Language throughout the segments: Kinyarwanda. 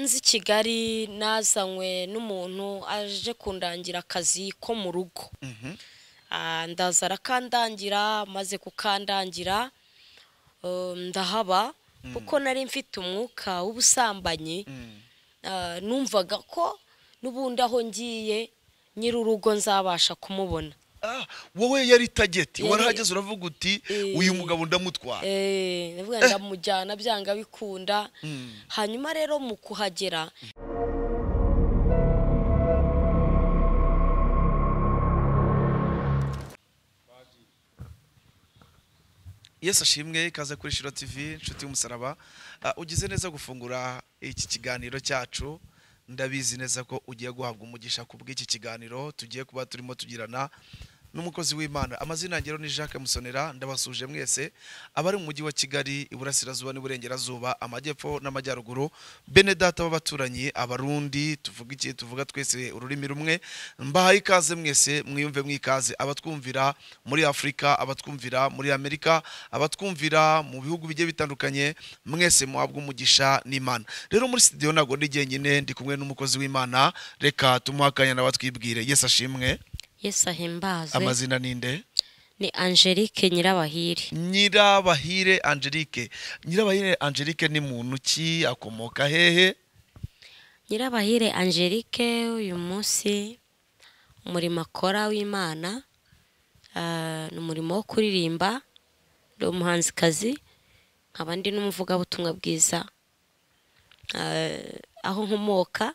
nzi kigali nazanywe n'umuntu aje kundangira akazi ko mu rugo Ah, ndaza arakandangira maze kukandangira eh, ndahaba kuko nari mfite umwuka w'ubusambanyi Ah, numvaga ko n'ubundi aho ngiye nyiri urugo nzabasha kumubona Ah, wowe yari tageti Yari- warahageze uravuga uti uyu mugabo ndamutwara Eh, ndavuga ndamujyana byanga bikunda hanyuma rero mu kuhagera yesu ashimwe ikaze kuri shiro tv inshuti y'umusaraba Ah, ugize neza gufungura iki kiganiro cyacu ndabizi neza ko ugiye guhabwa umugisha ku bw'iki kiganiro tugiye kuba turimo tugirana n'umukozi w'imana amazina yanjye rero ni jacques musonera ndabasuje mwese abari mu mujyi wa kigali iburasirazuba n'iburengerazuba amajyepfo n'amajyaruguru bene data b'abaturanyi abarundi tuvuga iki tuvuga twese ururimi rumwe mbahaye ikaze mwese mwiyumve mwikaze abatwumvira muri afurika abatwumvira muri amerika abatwumvira mu bihugu bigiye bitandukanye mwese muhabwa umugisha n'imana rero muri studio ntabwo ndi jyenyine ndi kumwe n'umukozi w'imana reka tumuhe akanya nawe twibwire yesu ashimwe yesu ahimbaze amazina ninde ni angelique nyirabahiri nyirabahire angelique nyirabahire angelique ni muntu ki akomoka hehe nyirabahire angelique uyu munsi umurimo akora w'imana ah, ni umurimo wo kuririmba ndi umuhanzikazi nkaba ndi n'umuvugabutumwa bwiza Ah, aho nkomoka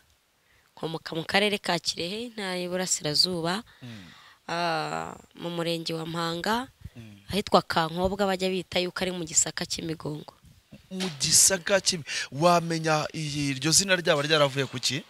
nkomoka mu karere ka kirehe intara y'iburasirazuba Ah, mu murenge wa mpanga ahitwa kankobwa bajya bita yuko ari mu gisaka cy'imigongo mu gisaka kimwe wamenya iyi- iryo zina ryaba ryaravuye ku ki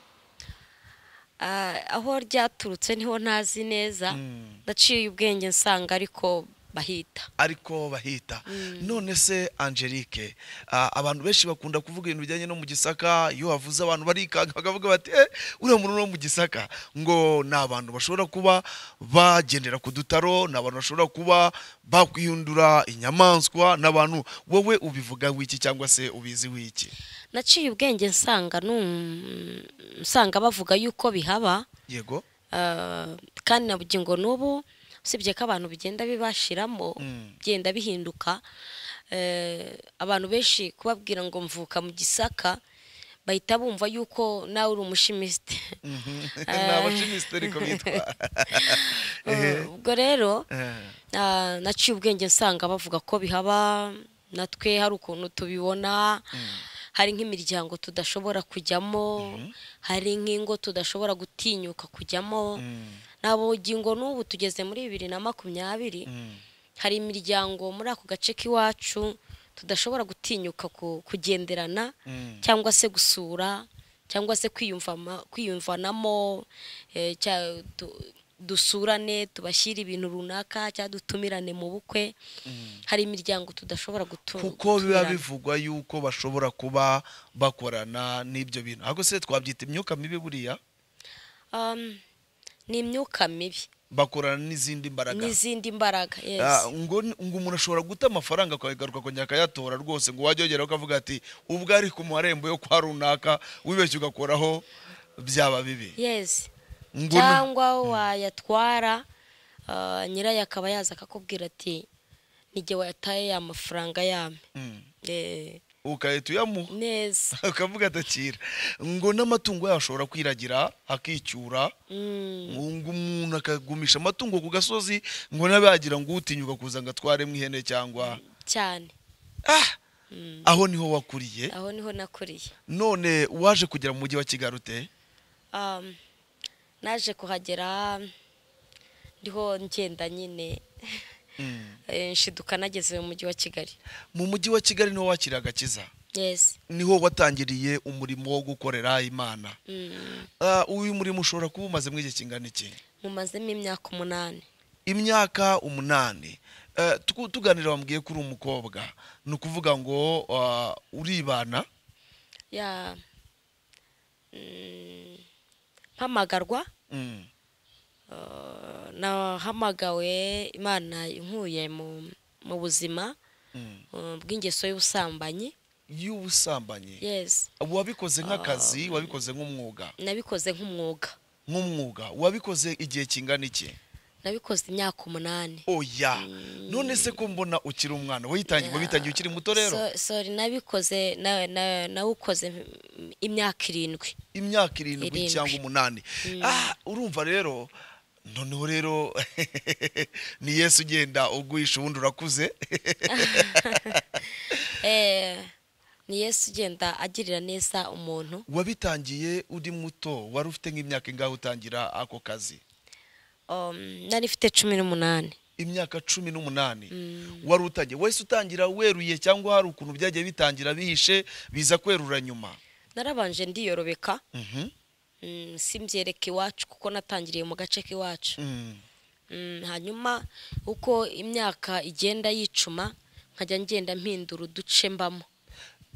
Ah, aho ryaturutse niho ntazi neza Mm. ndaciye ubwenge nsanga ariko bahita ariko bahita none se angelique ah, abantu benshi bakunda kuvuga ibintu bijyanye no mu gisaka iyo havuze abantu barikanga bakavuga bati eh, uriya muntu wo mu gisaka ngo ni abantu bashobora kuba bagendera ku dutaro ni abantu bashobora kuba bakwihindura inyamaswa ni abantu wowe ubivuga wiki cyangwa se ubizi wiki naciye ubwenge nsanga num- nsanga bavuga yuko bihaba yego ah, kandi nabugira ngo n'ubu usibye ko abantu bigenda bibashiramo Mm. bigenda bihinduka eh, abantu benshi kubabwira ngo mvuka mu gisaka bahita bumva yuko nawe uri umushimisite ni abashimisite ariko bitwa Eh, ubwo rero Eh. Ah, naciye ubwenge nsanga bavuga ko bihaba natwe hari ukuntu tubibona hari nk'imiryango tudashobora kujyamo hari nk'ingo tudashobora gutinyuka kujyamo ntabugingo n'ubu tugeze muri bibiri na makumyabiri Mm. hari imiryango muri ako gace k'iwacu tudashobora gutinyuka ku- kugenderana Mm. cyangwa se gusura cyangwa se kwiyumvama- kwiyumvanamo eh, cya- du- dusurane tubashyire ibintu runaka cyangwa dutumirane mu bukwe hari imiryango tudashobora gutu- kuko biba gutumirana. bivugwa yuko bashobora kuba bakorana n'ibyo bintu ahubwo se twabyita imyuka mibi buriya Um, ni imyuka mibi bakorana n'izindi mbaraga n'izindi mbaraga yes. Ah, ngo ngo umuntu ashobora guta amafaranga akagaruka akongera akayatora rwose ngo wajya wongeraho ukavuga ati ubwo ari ku marembo yo kwa runaka wibeshye ugakoraho byaba bibi yes ngo ni- cyangwa wayatwara ah, nyirayo akaba yaza akakubwira ati nijye wayataye ya mafaranga yame Mm. Eh, ugahita uyamuha neza ukavuga atakira ngo n'amatungo yayo ashobora kwiragira akicyura Mm, ngo umuntu akagumisha amatungo ku gasozi ngo nabe yagira ngo utinyuka kuza ngo atwaremo ihene cyangwa cyane ah aho niho wakuriye aho niho nakuriye none waje kugera mu mujyi wa kigali ute Um, naje kuhagera ndiho ngenda nyine Eh, nshiduka nageze mu mujyi wa kigali mu mujyi wa kigali niho wakiriye agakiza yes niho watangiriye umurimo wo gukorera imana Ah, uyu murimo ushobora kuba umaze mu igihe kingana iki mumazemo imyaka umunani imyaka umunani Eh, tuku- tuganira wambwiye ko uri umukobwa ni ukuvuga ngo ah, uribana ya mm, mpamagarwa Mm. uh, nahamagawe imana inkuye mu, mu buzima Mm. uh, bw'ingeso y'ubusambanyi y'ubusambanyi yes wabikoze nk'akazi wabikoze nk'umwuga nabikoze nk'umwuga nk'umwuga wabikoze igihe kingana iki nabikoze imyaka umunani oya none se ko mbona ukiri umwana witangiye Yeah. wabitangiye ukiri muto rero So- sorry nabikoze na- na- nawukoze imyaka irindwi imyaka irindwi Irindwi. cyangwa umunani Ah, urumva rero noneho rero ni yesu ugenda uguhisha ubundi urakuze Eh, ni yesu ugenda agirira neza umuntu wabitangiye uri muto wari ufite nk'imyaka ingahe utangira ako kazi Um, nari mfite cumi n'umunani imyaka cumi n'umunani wari utangiye wese utangira weruye cyangwa hari ukuntu byagiye bitangira bihishe biza kwerura nyuma narabanje ndiyorobeka Mhm. mm, simbyereka iwacu kuko natangiriye mu gace k'iwacu Mm. Mm, hanyuma uko imyaka igenda yicuma nkajya ngenda mpindura uduce mbamo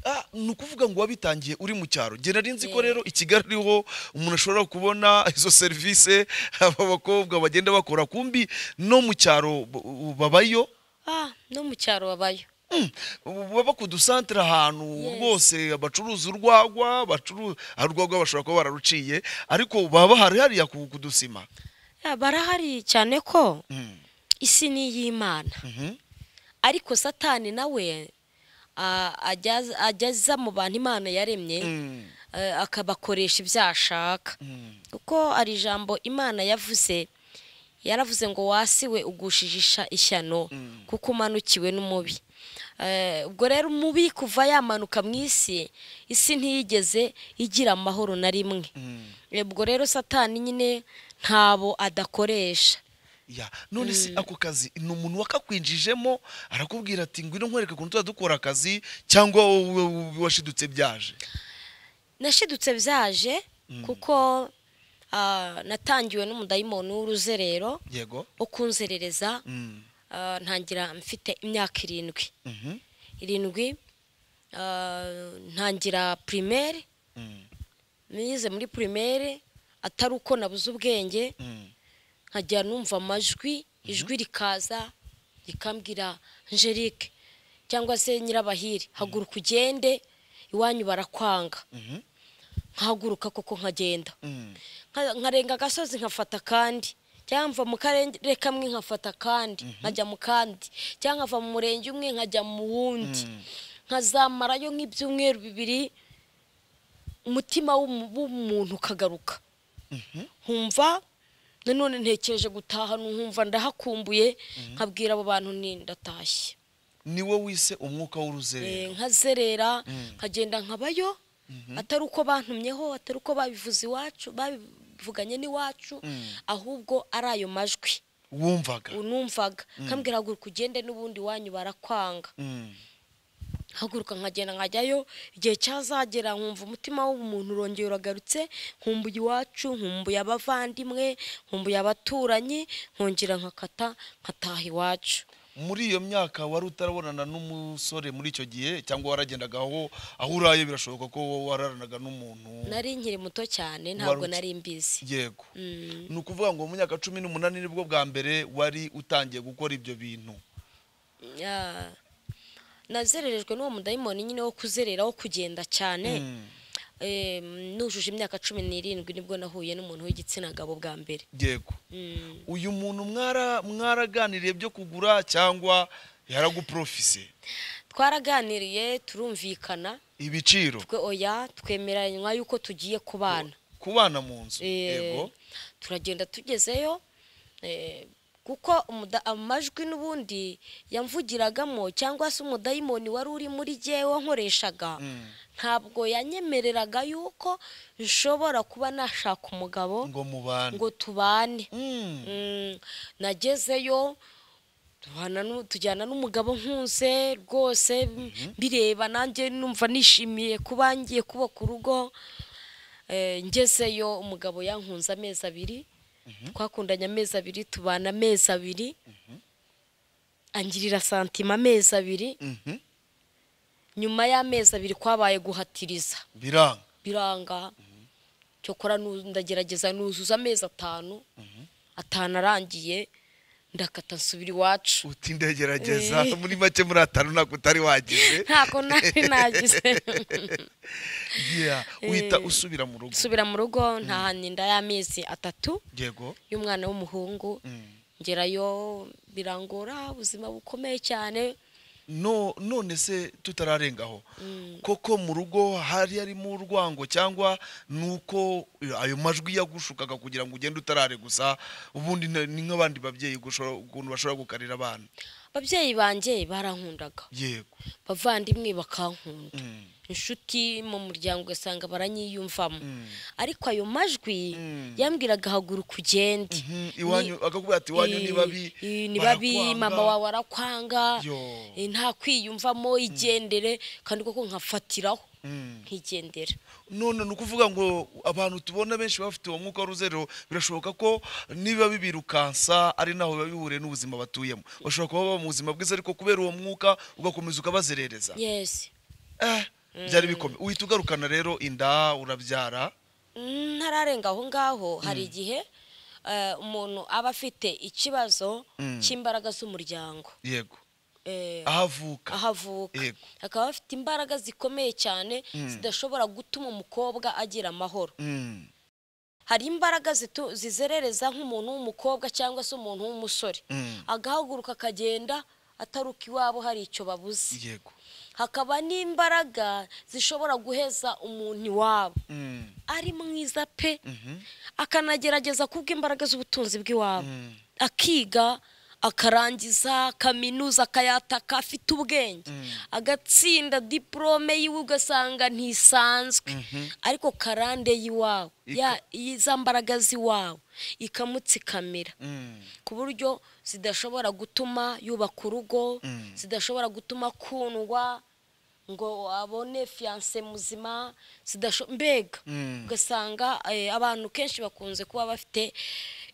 Ah, ni ukuvuga ngo wabitangiye uri mu cyaro genda nzi ko rero i kigali ariho umuntu ashobora kubona izo serivisi aba bakobwa bagenda bakora kumbi no mu cyaro b- u- babayo ah no mu cyaro babayo Mm, baba ku dusantere ahantu Yes. rwose bacuruza urwagwa bacuruza urwagwa bashobora kuba bararuciye ariko baba bahari hariya ku ku dusima Ya, barahari cyane ko Mm, isi ni iy'imana mhm. ariko satani nawe ah, ajya- ajyaza mu bantu imana yaremye Mm, eh, akabakoresha ibyo ashaka mm. kuko hari ijambo imana yavuze yaravuze ngo wasiwe ugushijisha ishyano kuko umanukiwe n'umubi Eh, ubwo rero umubi kuva yamanuka mu isi isi ntiyigeze igira amahoro na rimwe Eh, ubwo rero satani nyine ntabo adakoresha Ya, none se ako kazi ni umuntu wakakwinjijemo arakubwira ati ngwino nkwereke ukuntu tuba dukora akazi cyangwa wowe washidutse byaje nashidutse byaje kuko ah, natangiwe n'umudayimoni w'uruzerero yego ukunzerereza Mm, ah, ntangira mfite imyaka irindwi mhm, irindwi ah, ntangira primaire mm, nize muri primaire atari uko nabuze ubwenge mm. nkajya numva amajwi ijwi rikaza rikambwira angelique cyangwa se nyirabahire haguruka ugende iwanyu barakwanga Mhm. nkahaguruka koko nkagenda Mm. Nka- nkarenga agasozi nkafata akandi cyangwa mva mu karere kamwe nkafata akandi nkajya mu kandi cyangwa nkava mu murenge umwe nkajya mu wundi nkazamarayo nk'ibyumweru bibiri umutima w'umu- w'umuntu ukagaruka nkumva nanone ntekereje gutaha nkumva ndahakumbuye nkabwira abo bantu ni ndatashye ni wowe wise umwuka Eh, w'uruzerero nkazerera nkagenda nkabayo atari uko bantumyeho atari uko babivuze iwacu babivuganye n'iwacu ahubwo ari ayo majwi wumvaga unumvaga kambwira haguruka ugende n'ubundi wanyu barakwanga Mm. haguruka nkagenda nkajyayo igihe cyazagera nkumva umutima w'umuntu urongeye uragarutse nkumbuye iwacu nkumbuye abavandimwe nkumbuye abaturanyi nkongera nkakata nkataha iwacu muri iyo myaka wari utarabonana n'umusore muri icyo gihe cyangwa waragendaga aho aho uraye birashoboka ko wararanaga n'umuntu nari nkiri muto cyane ntabwo uki- nari mbizi yego Mm. ni ukuvuga ngo mu myaka cumi n'umunani nibwo bwa mbere wari utangiye gukora ibyo bintu Ya. nazererejwe n'uwo mudayimoni nyine wo kuzerera wo kugenda cyane Mm, Eh, nujuje imyaka cumi n'irindwi nibwo nahuye n'umuntu w'igitsina gabo bwa mbere yego Mm. uyu muntu mwara mwaraganiriye byo kugura cyangwa yaraguprofise twaraganiriye turumvikana ibiciro twe oya twemeranywa yuko tugiye kubana kubana mu nzu Eh, yego turagenda tugezeyo eh, kuko umuda- amajwi n'ubundi yamvugiragamo cyangwa se umudayimoni wari uri muri jyewe nkoreshaga Mm. ntabwo yanyemereraga yuko nshobora kuba nashaka umugabo ngo mubane ngo tubane Mm, Mm, nagezeyo tubana n'u- tujyana n'umugabo nkuze rwose mbireba nanjye numva nishimiye kuba ngiye kubaka urugo Eh, ngezeyo umugabo yankunze amezi abiri twakundanye amezi abiri tubana amezi abiri angirira santima amezi abiri mhm, nyuma y'amezi abiri kwabaye guhatiriza biranga biranga cyokora nu- ndagerageza nuzuza amezi atanu atanu arangiye ndakata nsubira iwacu uti ndagerageza Eh. muri make muri atanu ntabwo utari wagize ntako nari nagize Yeah, uhita usubira mu rugo nsubira mu rugo ntahaninda y'amezi atatu yego y'umwana w'umuhungu Mm. ngerayo birangora ubuzima bukomeye cyane no none se tutararengaho koko mu rugo hari harimo urwango cyangwa nuko eh, ayo majwi yagushukaga kugira ngo ugende utarare gusa ubundi na- ni nk'abandi babyeyi gushora- ukuntu bashobora gukarira abana ababyeyi banjye barankundaga yego abavandimwe bakankunda Mm. inshuti mu muryango ugasanga baranyiyumvamo Mm. ariko ayo majwi Mm. yambwiraga haguru ugende Mhm, iwanyu akakubwira ati iwanyu ni babi Ii- ni babi barakwanga." mama wawe arakwanga Yo. eh, nta kwiyumvamo igendere kandi koko nkafatiraho Mm. nkigendera none ni ukuvuga ngo abantu tubona benshi bafite uwo mwuka w'uruzerero birashoboka ko niba bibirukansa ari naho biba bihuriye n'ubuzima batuyemo bashobora kuba baba mu buzima bwiza ariko kubera uwo mwuka ugakomeza ukabazerereza yesi Eh, byari bikomeye uhita ugarukana rero inda urabyara ntararenga aho ngaho hari igihe eh, umuntu aba afite ikibazo Mm. cy'imbaraga z'umuryango yego Eh, ahavuka aho avuka Yego. akaba afite imbaraga zikomeye cyane zidashobora gutuma umukobwa agira amahoro Mm, hari imbaraga zitu- zizerereza nk'umuntu w'umukobwa cyangwa se umuntu w'umusore Mm. agahaguruka akagenda ataruka iwabo hari icyo babuze yego hakaba n'imbaraga zishobora guheza umuntu iwabo Mm, ari mwiza pe mhm, akanagerageza kubw'imbaraga z'ubutunzi bw'iwabo Mm. akiga akarangiza kaminuza akayataka afite ubwenge agatsinda diporome yiwe ugasanga ntisanzwe ariko karande y'iwabo Ika- ya- za mbaraga z'iwabo ikamutsikamira mm, ku buryo zidashobora gutuma yubaka urugo Mm. zidashobora gutuma akundwa ngo abone fiyanse muzima zidasho mbega Mm. ugasanga eh, abantu kenshi bakunze kuba bafite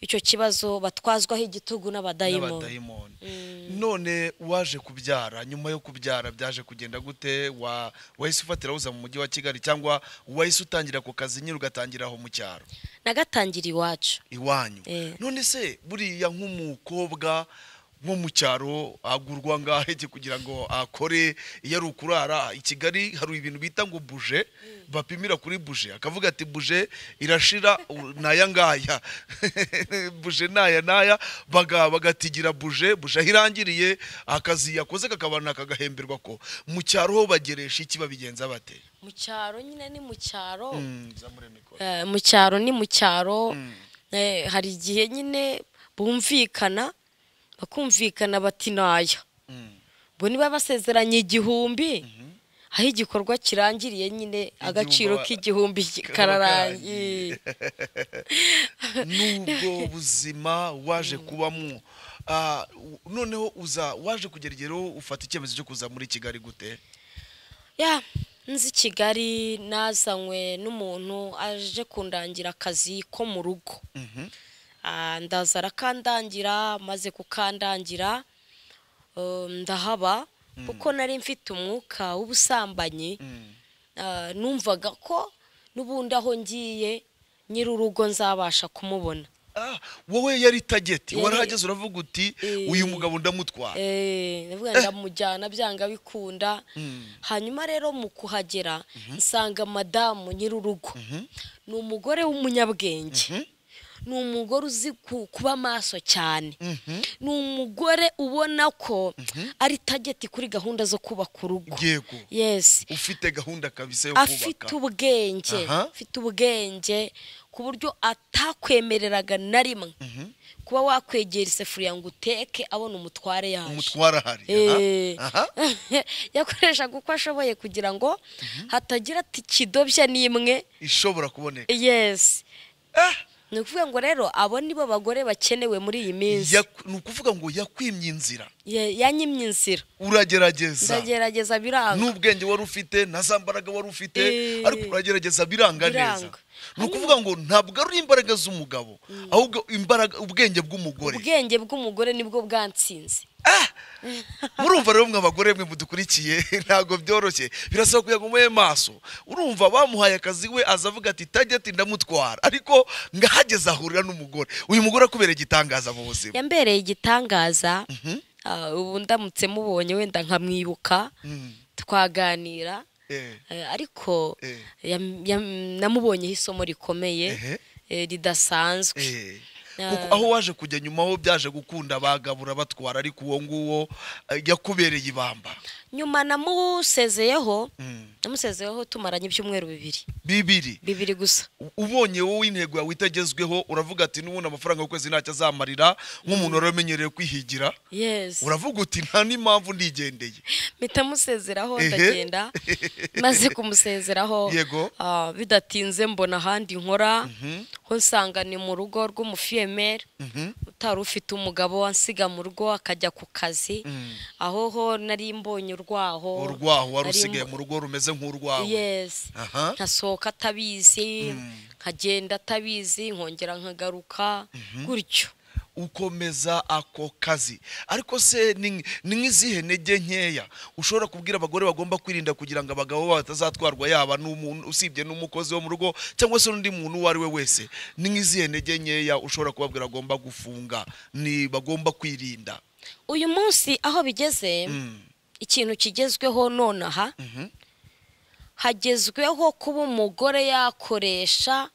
icyo kibazo batwazwaho igitugu n'abadayimoni n'abadayimoni none waje kubyara nyuma yo kubyara byaje kugenda gute wa wahise ufatira uza mu mujyi wa kigali cyangwa wahise utangira ku kazi nyine ugatangira aho mu cyaro nagatangira iwacu iwanyu Eh. none se buriya nk'umukobwa nko mu cyaro agurwa ngahe kugira ngo akore iyo ari ukurara i kigali hari ibintu bita ngo buje bapimira kuri buje akavuga ati buje irashira u- n'aya ngaya buje n'aya n'aya baga- bagatigira buje buje aho irangiriye akazi yakoze kakabana kagahemberwa ko mu cyaro ho bageresha iki babigenza bate mu cyaro nyine ni mu cyaro Mm, zamure mikoro. Eh, mu cyaro ni mu cyaro Eh, hari igihe nyine bumvikana bakumvikana bati naya Mm. bo niba basezeranye igihumbi aho igikorwa kirangiriye nyine agaciro ba- k'igihumbi kararangiye n'ubwo buzima waje kubamo Ah, u- noneho uza waje kugera igiheho ufata icyemezo cyo kuza muri kigali gute ya nzi kigali nazanywe n'umuntu aje kundangira akazi ko mu rugo Ah, ndaza arakandangira maze kukandangira eh, ndahaba kuko nari mfite umwuka w'ubusambanyi Ah, numvaga ko n'ubundi aho ngiye nyiri urugo nzabasha kumubona Ah, wowe yari tageti Yari- warahageze uravuga uti uyu mugabo ndamutwara Eh, ndavuga ngo ndamujyana byanga bikunda hanyuma rero mu kuhagera nsanga madamu nyiri urugo ni umugore w'umunyabwenge ni umugore uzi ku- kuba maso cyane ni umugore ubona ko ari tageti kuri gahunda zo kubaka urugo yego yesi ufite gahunda kabisa yo afite kubaka ubwenge Aha. afite ubwenge ku buryo atakwemereraga na rimwe kuba wakwegera isafuriya ngo uteke abona umutware yaje umutwara hari Eh. aha aha. yakoreshaga uko ashoboye kugira ngo hatagira ati kidobya n'imwe ishobora kuboneka yesi Ah, ni ukuvuga ngo rero abo ni bo bagore bakenewe muri iyi minsi yaku- ni ukuvuga ngo yakwimye inzira Ya- yanyimye inzira uragerageza ndagerageza biranga n'ubwenge wari ufite na za mbaraga wari ufite Eh. ariko uragerageza biranga neza biranga ni ukuvuga ngo ntabwo ari imbaraga z'umugabo ahubwo imbaraga ubwenge bw'umugore ubwenge bw'umugore nibwo bwatsinze Ah! murumva rero mwe abagore mwe mudukurikiye ntabwo byoroshye birasaba kugira ngo mube maso urumva bamuhaye akazi we aza avuga ati tajya ati ndamutwara ariko ngahageze ahurira n'umugore uyu mugore akubereye igitangaza mu buzima yambereye igitangaza Mhm. ah, ubu ndamutse mubonye wenda nkamwibuka Mm. twaganira Eh. eh, ariko Eh. yam- yam- namubonyeho isomo rikomeye Ehe. eh, ridasanzwe Eh. Ah. Kuko aho waje kujya nyuma ho byaje gukunda bagabura batwara ariko uwo nguwo eh, yakubereye ibamba nyuma namusezeyeho Mm. namusezeyeho tumaranye ibyumweru bibiri bibiri bibiri gusa U- ubonye wowe intego yawe itagezweho uravuga ati n'ubundi amafaranga y'ukwezi ntacyo azamarira nk'umuntu wari wamenyereye kwihigira yes uravuga uti nta n'impamvu ndigendeye mpita musezeraho Ehe. ndagenda maze kumusezeraho Yego. ah, bidatinze mbona ahandi nkora ho nsanga ni mu rugo rw'umufiyemeri Mhm. utari ufite umugabo wansiga mu rugo akajya ku kazi Mm. aho ho nari mbonye urwaho urwaho wari nari usigaye mbo- mu rugo rumeze nk'urwawe yes Aha. nkasohoka atabizi nkagenda atabizi nkongera nkagaruka gutyo ukomeza ako kazi ariko se ni ni nk'izihe ntege nkeya ushobora kubwira abagore bagomba kwirinda kugira ngo abagabo babo batazatwarwa yaba n'umuntu usibye n'umukozi wo mu rugo cyangwa se n'undi muntu uwo ari we wese ni nk'izihe ntege nkeya ushobora kubabwira agomba gufunga ni bagomba kwirinda uyu munsi aho bigeze Mm. ikintu kigezweho nonaha hagezweho kuba umugore yakoresha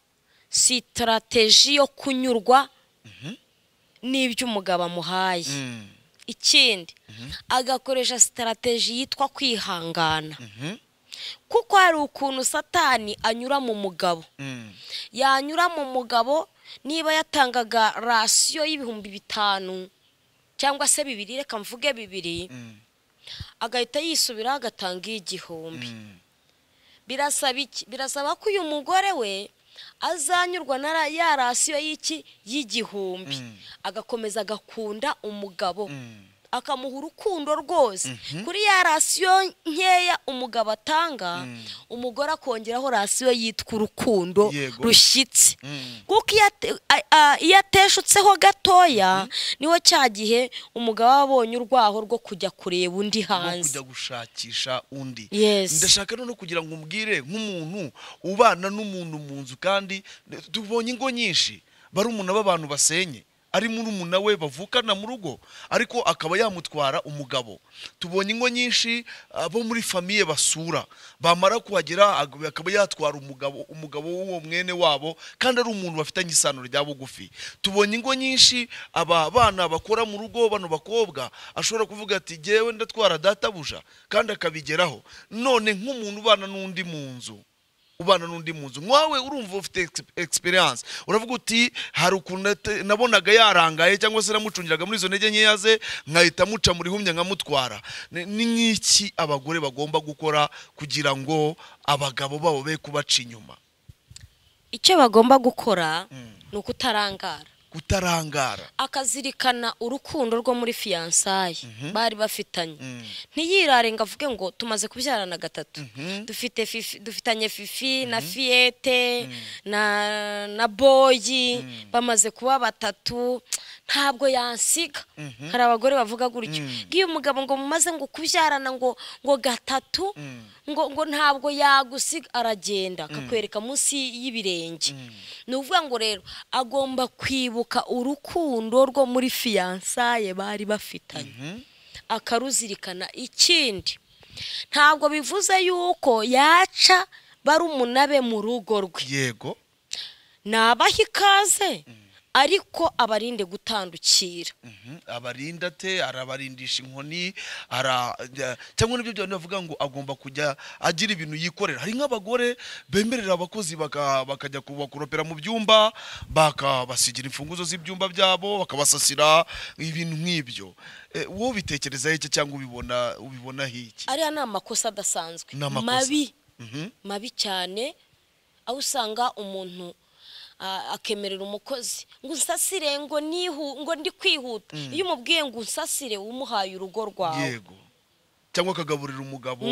sitarateji yo kunyurwa n'ibyo umugabo amuhaye Mm. ikindi agakoresha sitarateji yitwa kwihangana Mhm. kuko hari ukuntu satani anyura mu mugabo Mm. yanyura mu mugabo niba yatangaga rasiyo y'ibihumbi bitanu cyangwa se bibiri reka mvuge bibiri Mm. agahita yisubiraho agatanga iy'igihumbi Mm. birasaba iki birasaba ko uyu mugore we azanyurwa na ra- ya rasiyo y'iki y'igihumbi Mm. agakomeza agakunda umugabo Mm. akamuha urukundo rwose kuri ya rasiyo nkeya umugabo atanga umugore akongeraho rasiyo yitwa urukundo Yego. rushyitse Mm. kuko iyo ate- a- a- iyo ateshutseho gatoya niho cya gihe umugabo aba abonye urwaho rwo kujya kureba undi no hanze kujya gushakisha undi Yes. ndashaka noneho kugira ngo umbwire nk'umuntu ubana n'umuntu mu nzu kandi tubonye ingo nyinshi barumuna b'abantu basenye ari murumuna we bavukana mu rugo ariko akaba yamutwara umugabo tubonye ingo nyinshi abo muri famiye basura bamara kuhagera ag- akaba yatwara umugabo umugabo w'uwo mwene wabo kandi ari umuntu bafitanye isano rya bugufi tubonye ingo nyinshi aba bana bakora mu rugo bano bakobwa ashobora kuvuga ati jyewe ndatwara databuja kandi akabigeraho none nk'umuntu ubana n'undi mu nzu ubana n'undi mu nzu nkawe urumva ufite egisperiyanse uravuga uti hari ukuntu nate- nabonaga yarangaye cyangwa se namucungiraga muri izo ntege nkeya ze nkahita muca muri humya nkamutwara Ni- ni nk'iki abagore bagomba gukora kugira ngo abagabo babo be kubaca inyuma icyo bagomba gukora Mm. ni ukutarangara kutarangara akazirikana urukundo rwo muri fiyansaye bari bafitanye Mm. ntiyirare ngo avuge ngo tumaze kubyarana gatatu dufite fifi- dufitanye fifi na fiyete na na boyi bamaze kuba batatu ntabwo yansiga hari abagore bavuga gutyo ngiyo umugabo ngo mumaze ngo kubyarana ngo ngo gatatu ngo ngo ntabwo yagusiga aragenda akakwereka munsi y'ibirenge ni ukuvuga ngo rero agomba kwibuka urukundo rwo muri fiyansaye bari bafitanye akaruzirikana ikindi ntabwo bivuze yuko yaca barumuna be mu rugo rwe yego nabaha ikaze ariko abarinde gutandukira Mhm. abarinda ate arabarindisha inkoni ara ja- cyangwa nibyo byose bavuga ngo agomba kujya agira ibintu yikorera hari nk'abagore bemerera abakozi baka- bakajya ku- bakoropera mu byumba bakabasigira imfunguzo z'ibyumba byabo bakabasasira ibintu nk'ibyo Eh, wowe ubitekerezaho iki cyangwa ubibona ubibona hiki ariya ni amakosa adasanzwe Ni amakosa. mabi Mhm. mabi cyane aho usanga umuntu ah, akemerera umukozi ngo unsasire ngo nihu ngo ndi kwihuta iyo umubwiye ngo unsasire umuhaye urugo rwawe yego cyangwa akagaburira umugabo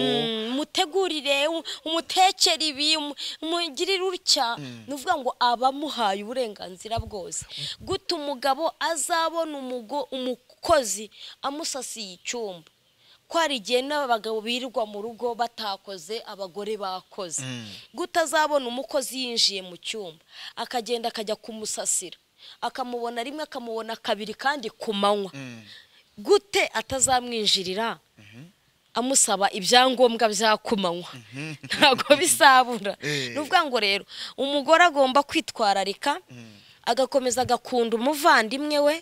umutegurire umu- umutekere ibi umu- umugirire utya ni ukuvuga ngo abamuhaye uburenganzira bwose guta umugabo azabona umugo- umukozi amusasiye icyumba ko hari igihe n'abagabo birirwa mu rugo batakoze abagore bakoze guta azabona umukozi yinjiye mu cyumba akagenda akajya kumusasira akamubona rimwe akamubona kabiri kandi ku manywa gute atazamwinjirira amusaba ibyangombwa bya kumanywa ntabwo bisabura Eh. ni ukuvuga ngo rero umugore agomba kwitwararika agakomeza agakunda umuvandimwe we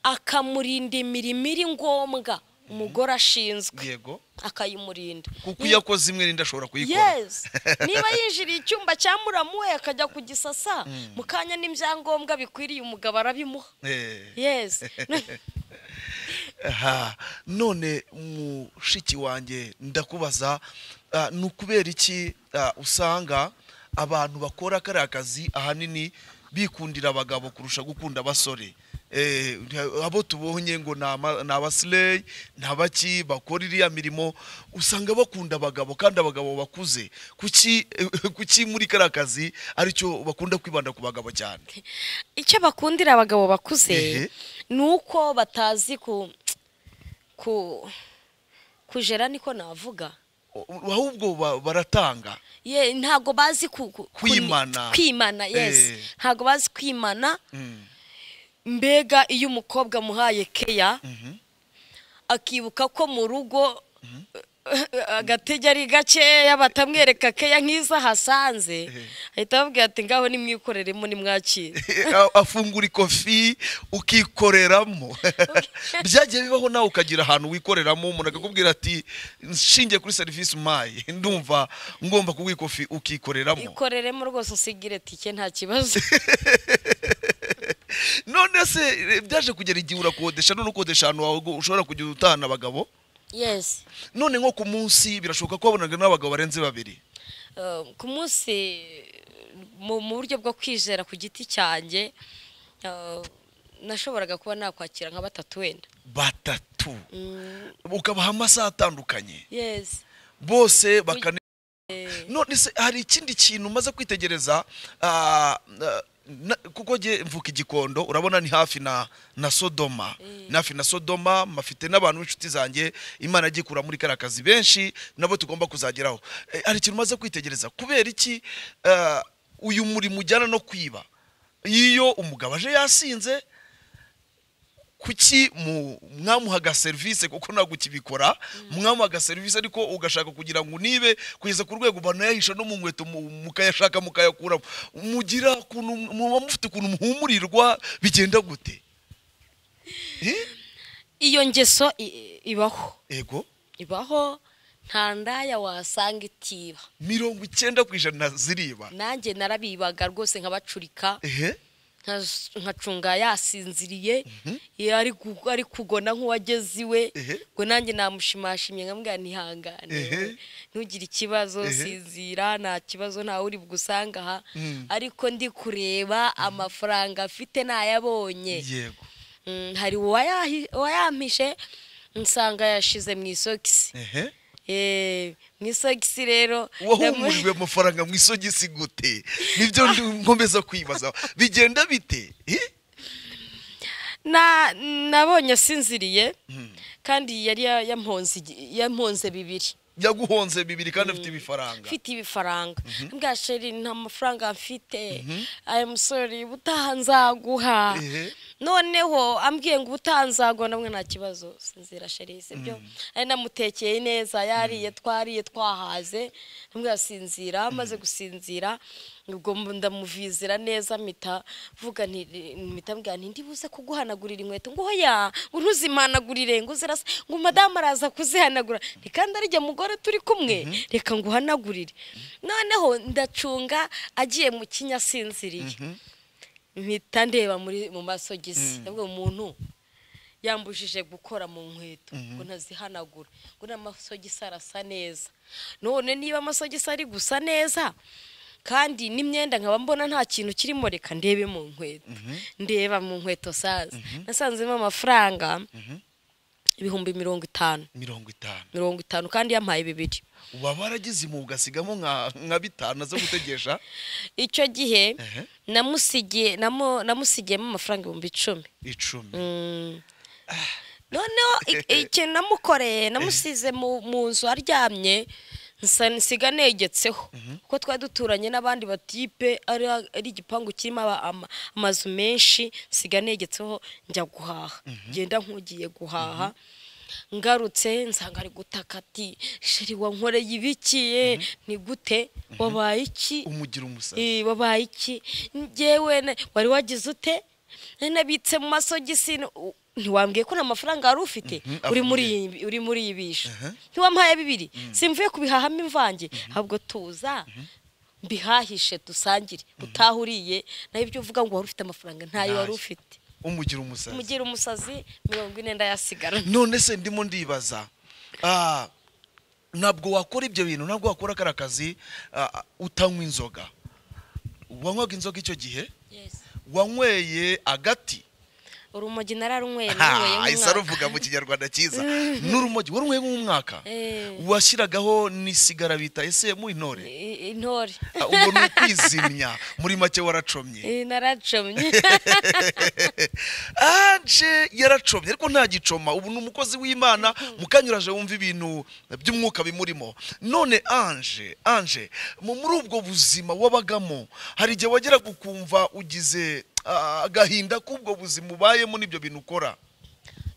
akamurinda imirimo iri ngombwa umugore ashinzwe yego akayimurinda kuko iyo akoze imwe n'indi ashobora kuyikora yes niba yinjiriye icyumba cya muramu we akajya kugisasa mu kanya n'ibyangombwa bikwiriye umugabo arabimuha Eh. yes Aha, none mushiki wanjye ndakubaza ah, ni ukubera iki ah, usanga abantu bakora kariya kazi ahanini bikundira abagabo kurusha gukunda abasore Eh, abo tubonye ngo ni ama- ni abasireyi ni abaki bakora iriya mirimo usanga bakunda abagabo kandi abagabo bakuze kuki kuki muri kariya kazi aricyo bakunda kwibanda ku bagabo cyane icyo bakundira abagabo Ehe. bakuze ni uko batazi ku ku kujera niko navuga ahubwo ba- baratanga ye ntabwo bazi ku- ku- ku- Kwimana. kwimana yes Eh. ntabwo bazi kwimana Mm, mbega iyo umukobwa amuhaye keya mhm. akibuka ko mu rugo agatege ari gakeya batamwereka keya nk'izo ahasanze Ehe. ahita ababwira ati ngaho nimwikoreremo nimwakire A- afungura ikofi ukikoreramo byagiye bibaho nawe ukagira ahantu wikoreramo umuntu akakubwira ati nshingiye kuri serivisi umpaye ndumva ngomba kuguha ikofi ukikoreramo ikoreremo rwose usigire tike nta kibazo none se eh, byaje kugera igihe urakodesha none ukodesha ahantu wawe ngo ushobora kujya utahana abagabo yes none nko ku munsi birashoboka ko wabonaga n'abagabo barenze babiri Eh, ku munsi mu mu buryo bwo kwizera ku giti cyanjye eh, nashoboraga kuba nakwakira nka batatu wenda batatu ukabaha amasaha atandukanye yes bose bakane none se hari ikindi kintu umaze kwitegereza ah, ah, na- kuko jye mvuka igikondo urabona ni hafi na na sodoma ni hafi na sodoma mafite n'abantu b'inshuti zanjye imana agikura muri kariya kazi benshi nabo tugomba kuzageraho Eh, hari ikintu umaze kwitegereza kubera iki ah, uyu murimo ujyana no kwiba iyo umugabo aje yasinze kuki mu- mwamuhaga serivisi kuko ntabwo ukibikora mwamuhaga serivisi ariko ugashaka kugira ngo unibe kugeza ku rwego banayahisha no mu nkweto mu- mukayashaka mukayakuramo mugira ukuntu muba mufite ukuntu muhumurirwa bigenda gute Eh? iyo ngeso i- ibaho ego ibaho nta ndaya wasanga itiba mirongo icyenda ku ijana ziriba nanjye narabibaga rwose nkabacurika ehe nka- nkacunga yasinziriye iyo ari ku- ari kugona nk'uwageze iwe Ehe. ngo nanjye namushimashimye nkamubwira ntihangane Ehe. ntugire ikibazo Ehe. sinzira nta kibazo ntawe uri bugusanga aha Mm. ariko ndi kureba amafaranga afite nayabonye yego Mm, hari uwayahi- uwayampishe nsanga yashize mu isogisi ehe Eh, mu isogisi rero ndamu- wahumurijwe amafaranga mu isogisi gute nibyo ndi- nkomeza kwibaza bigenda bite Eh? na nabonye asinziriye kandi yari ya- yamponze igi- yamponze bibiri yaguhonze bibiri kandi afite ibifaranga mfite ibifaranga mbwa sheri nta mafaranga mfite aya musore ubutaha nzaguha Ehe. noneho ambwiye ngo ubutaha nzaguha namwe nta kibazo sinzira sheri sibyo ari namutekeye neza yariye twariye twahaze mbwa sinzira amaze gusinzira ubwo mbu- ndamuvizira neza mpita vuga nti- mpita mbwira nti ndibuze kuguhanagurira inkweto ngo oya ngo ntuzimanagurire ngo uzirasa ngo madamu araza kuzihanagura ni kandi arijya mugore turi kumwe reka ngo uhanagurire noneho ndacunga agiye mu kinya asinziriye mpita ndeba muri mu masogisi ndavuga umuntu yambujije gukora mu nkweto ngo ntazihanagura ngo n'amasogisi arasa neza none niba amasogisi ari gusa neza kandi n'imyenda nkaba mbona nta kintu kirimo reka ndebe mu nkweto ndeba mu nkweto saza nasanzemo amafaranga ibihumbi mirongo itanu mirongo itanu mirongo itanu kandi yampaye bibiri uba waragize impugu ugasigamo nka nka bitanu zo gutegesha icyo gihe Ehe. namusigiye namu- namusigiyemo amafaranga ibihumbi icumi icumi Mm. noneho i- ikintu namukoreye namusize mu mu nzu aryamye nsa- nsiga negetseho kuko twari duturanye n'abandi batipe ari ari igipangu kirimo aba- ama- amazu menshi nsiga negetseho njya guhaha ngenda nk'ugiye guhaha ngarutse nsanga ari gutaka ati sheri wankoreye ibikiye ni gute wabaye iki umugira umusazi Eh, wabaye iki njyewe na- wari wagize ute Eh, nabitse mu masogisi n- u- ntiwambwiye ko nta mafaranga wari ufite Mhm, uri muri afungiye. iyi- uri muri iyi bisha Aha. ntiwampaye bibiri simvuye kubihahamo imvange ahubwo tuza mbihahishe dusangire utaha uriye naho ibyo uvuga ngo wari ufite amafaranga ntayo wari Ntayo. ufite umugira umusazi mugira umusazi mirongo ine ndayasigara none se ndimo ndibaza ah, ntabwo wakora ibyo bintu ntabwo wakora kariya kazi ah, utanywa inzoga wanywaga inzoga icyo gihe wanyweye agati urumogi nararunyweye Ah, narunyweye isa nk'umwaka ruvuga mu kinyarwanda cyiza n'urumogi warunyweye nk'umwaka Eh. washyiragaho n'isigara bita ese mu intore I- i- intore Ah, ubwo ni ukwizimya muri make waracomye Eh, naracomye anje yaracomye ariko nta gicoma ubu ni umukozi w'imana mukanyuraje wumva ibintu by'umwuka bimurimo none anje anje mu- muri ubwo buzima wabagamo hari igihe wageraga ukumva ugize ah, agahinda k'ubwo buzima ubayemo n'ibyo bintu ukora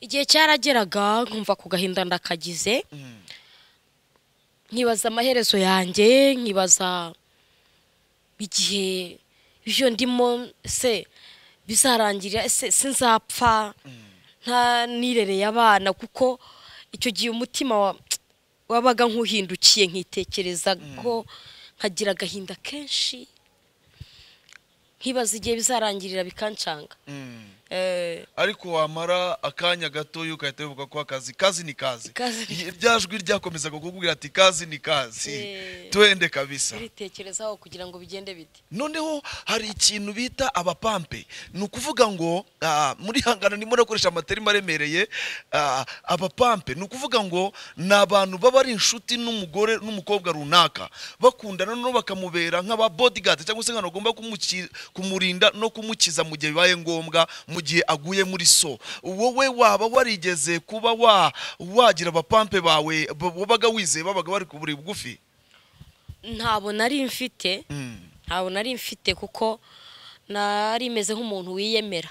igihe cyarageraga nkumva ku gahinda ndakagize Mm. nkibaza amaherezo yanjye nkibaza igihe ibyo ndimo se bizarangirira ese sinzapfa nta nirereye abana kuko icyo gihe umutima wa- wabaga nk'uhindukiye nkitekereza ko nkagira agahinda kenshi nkibaza igihe bizarangirira bikancanga Mm. Eh, ariko wamara akanya gato ugahita wibuka ko akazi kazi ni kazi Kazi ni Iye- rya jwi ryakomezaga kukubwira ati kazi ni kazi Eh. twende kabisa uritekerezaho kugira ngo bigende bite noneho hari ikintu bita abapampe ni ukuvuga ngo ah, muri hangano ndimo nakoresha amaterima aremereye ah, abapampe ni ukuvuga ngo ni abantu baba ari inshuti n'umugore n'umukobwa runaka bakundana noneho bakamubera nk'ababodygadi cyangwa se nk'abantu bagomba kumuki- kumurinda no kumukiza mu gihe bibaye ngombwa mu gihe aguye muri so wowe waba warigeze kuba wa wagira abapampe bawe b- wabaga wizeye babaga bari ku buri bugufi ntabwo nari mfite Mm. ntabwo nari mfite kuko nari meze nk'umuntu wiyemera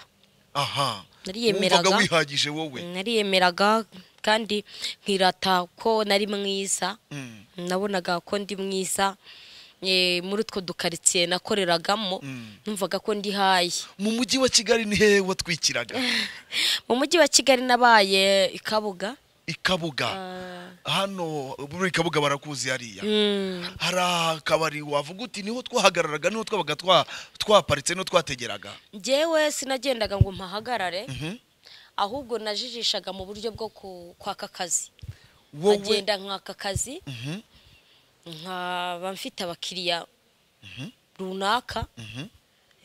aha Nariyemeraga. Wumvaga wihagije wowe nariyemeraga kandi nkirata ko nari mwiza Mm, nabonaga ko ndi mwiza eh, muri utwo dukaritsiye nakoreragamo Mm. numvaga ko ndi hayi mu mujyi wa kigali ni hehe watwikiraga mu mujyi wa kigali nabaye i kabuga i kabuga Ah. hano muri kabuga barakuzi hariya Mm. hari akabari wavuga uti niho twahagararaga niho twabaga twa- twaparitse niho twategeraga njyewe sinagendaga ngo mpahagarare Mhm. ahubwo najijishaga mu buryo bwo ku- kwaka akazi wowe nkagenda nkaka akazi Mhm, nkaba mfite abakiriya runaka mhm.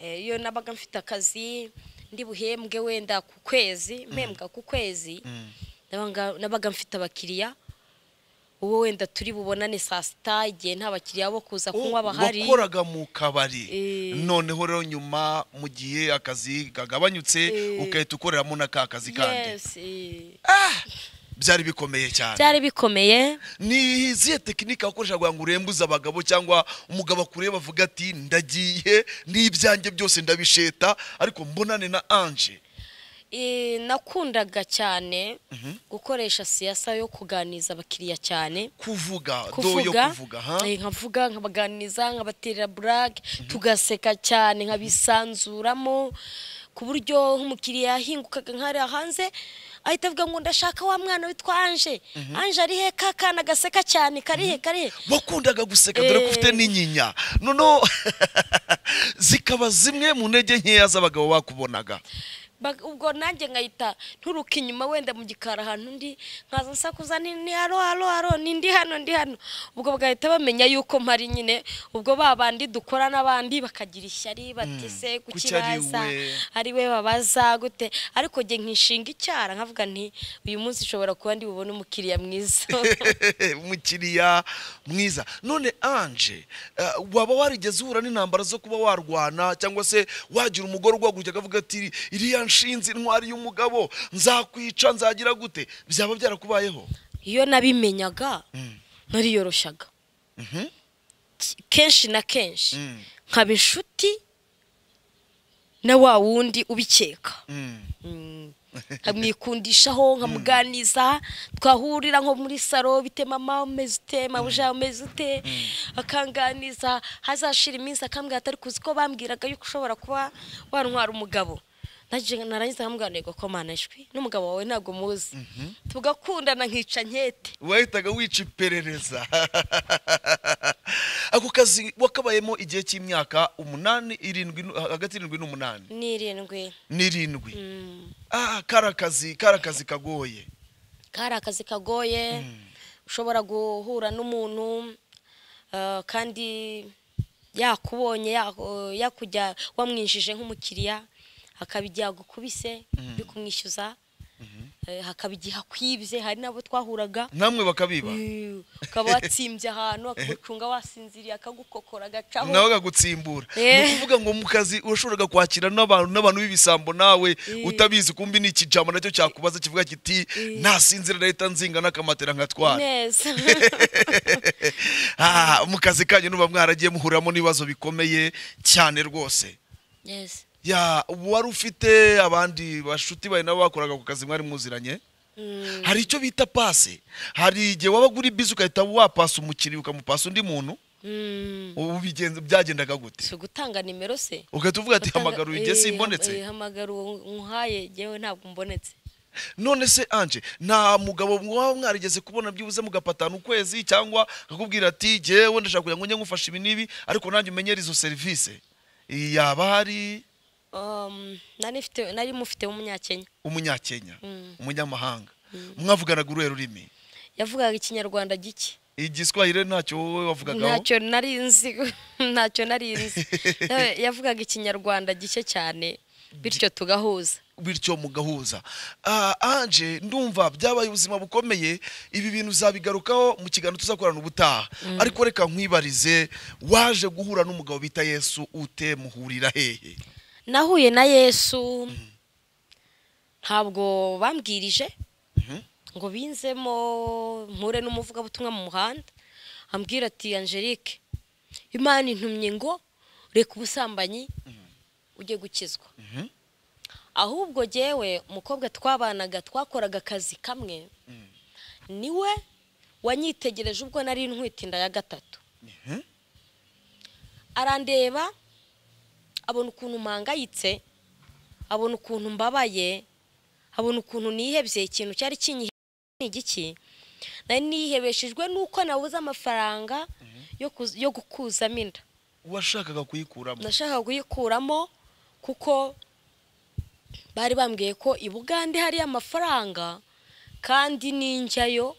Eh, iyo nabaga mfite akazi ndi buhembwe wenda ku kwezi mpembwa ku kwezi Mm. nabaga- nabaga mfite abakiriya uwo wenda turi bubonane saa sita igihe nta bakiriya bo kuza kunywa bahari wakoraga mu kabari Eh. noneho rero nyuma mu gihe akazi kagabanyutse Eh. ugahita ukoreramo na ka kazi kandi Yes, eh. Ah! byari bikomeye cyane byari bikomeye ni izihe tekinike wakoresha kugira ngo urembuze abagabo cyangwa umugabo akureba avuga ati ndagiye n'ibyanjye byose ndabisheta ariko mbonane na anje Eh, nakundaga cyane gukoresha siyasa yo kuganiriza abakiriya cyane kuvuga do yo kuvuga kuvuga ha eh, nkavuga nkabaganiriza nkabaterera burake tugaseka cyane nkabisanzuramo ku buryo nk'umukiriya yahingukaga nkariya hanze ahita avuga ngo ndashaka wa mwana witwa anje anje ari he ka kana gaseka cyane karihe karihe wakundaga guseka dore ko Eh. ufite n'inyinya noneho zikaba zimwe mu ntege nkeya z'abagabo bakubonaga Bag- ubwo nanjye nkahita nturuka inyuma wenda mu gikari ahantu undi nkaza nsakuza ni ni haro haro haro ni ndi hano ndi hano ubwo bagahita bamenya yuko mpari nyine ubwo ba bandi dukora n'abandi bakagira ishyari bati se kuki ari kukibaza we?" ari we babaza gute ariko njye nkishinga icyara nkavuga nti uyu munsi ushobora kuba ndi bubone umukiriya mwiza umukiriya mwiza none anje eh, waba warigeze uhura n'intambara zo kuba warwana cyangwa se wagira umugore ugwagurukira akavuga ati iriya nshinzi intwari y'umugabo nzakwica nzagira gute byaba byarakubayeho iyo nabimenyaga nariyoroshaga Mhm. kenshi na kenshi Mm. nkaba inshuti na wa wundi ubikeka Mm. Mm. nkamwikundishaho nkamuganiza twahurira nko muri salo bite mama umeze ute mabuja umeze ute akanganiza hazashira iminsi akambwira atari kuzi ko bambwiraga yuko ushobora kuba wantwara umugabo Naje- narangiza nkamubwira ntego ko manajwi n'umugabo wawe ntabwo muzi tugakundana nkica nkete wahitaga wica iperereza ako kazi wakabayemo igihe cy'imyaka umunani irindwi nu- hagati y'irindwi n'umunani n'irindwi n'irindwi ah kari akazi kari akazi kagoye kari akazi kagoye ushobora guhura n'umuntu eh, kandi yakubonye yaku- yakujya wamwinjije nk'umukiriya hakaba igihe agukubise uri kumwishyuza eh, hakaba igihe akwibye hari n'abo twahuraga namwe bakabiba Eh, ukaba watsimbye ahantu akagucunga wasinziriye akagukokora agacaho nawe akagutsimbura Eh. ni ukuvuga ngo mu kazi urashoboraga kwakira n'abantu n'abantu b'ibisambo nawe utabizi kumbi ni ikijambo nacyo cyakubaza kivuga kiti nasinzira leta nzinga n'akamatera nkatwara neza Ah, mu kazi kanyu nuba mwaragiye muhuriramo n'ibibazo bikomeye cyane rwose neza ya wari ufite abandi bashuti bawe nabo bakoraga ku kazi mwari muziranye hari icyo bita pase hari igihe wabaga uri bizi ugahita wapasa umukiriya ukamupasa undi muntu Mm. ubu bigenze byagendaga gute si ugutanga nimero se ugahita uvuga ati Batanga- hamagara uyu igihe eh, simbonetse ham- eh, hamagara uwo nkuhaye jyewe ntabwo mbonetse none se anje nta mugabo mwaba mwarigeze kubona byibuze mugapatana ukwezi cyangwa akakubwira ati jyewe ndashaka kugira ngo njye ngufashe ibi n'ibi ariko nanjye umenyere izo serivisi yaba hari Um, nari mfite nari mufite w'umunyakenya umunyakenya Mm. umunyamahanga mwavuganaga uruhe rurimi yavugaga ikinyarwanda gike igiswahire ntacyo wowe wavugagaho ntacyo nari nzi ntacyo nari nzi Eh, yavugaga ikinyarwanda gike cyane bityo tugahuza bityo mugahuza Ah, anje ndumva byabaye ubuzima bukomeye ibi bintu uzabigarukaho mu kiganiro tuzakorana ubutaha ariko reka nkwibarize waje guhura n'umugabo bita yesu ute muhurira hehe nahuye na yesu ntabwo bambwirije ngo binzemo mpure n'umuvugabutumwa mu muhanda ambwira ati angelique imana intumye ngo reka ubusambanyi ujye gukizwa ahubwo jyewe umukobwa twabanaga twakoraga akazi kamwe niwe wanyitegereje ubwo nari ntwite inda ya gatatu arandeba abona ukuntu mpangayitse abona ukuntu mbabaye abona ukuntu nihebye ikintu cyari kinyihebye ni igiki nari nihebeshejwe n'uko nabuze amafaranga yo kuz- yo gukuzamo inda washakaga kuyikuramo nashakaga kuyikuramo kuko bari bambwiye ko i bugande hariyo amafaranga kandi ninjyayo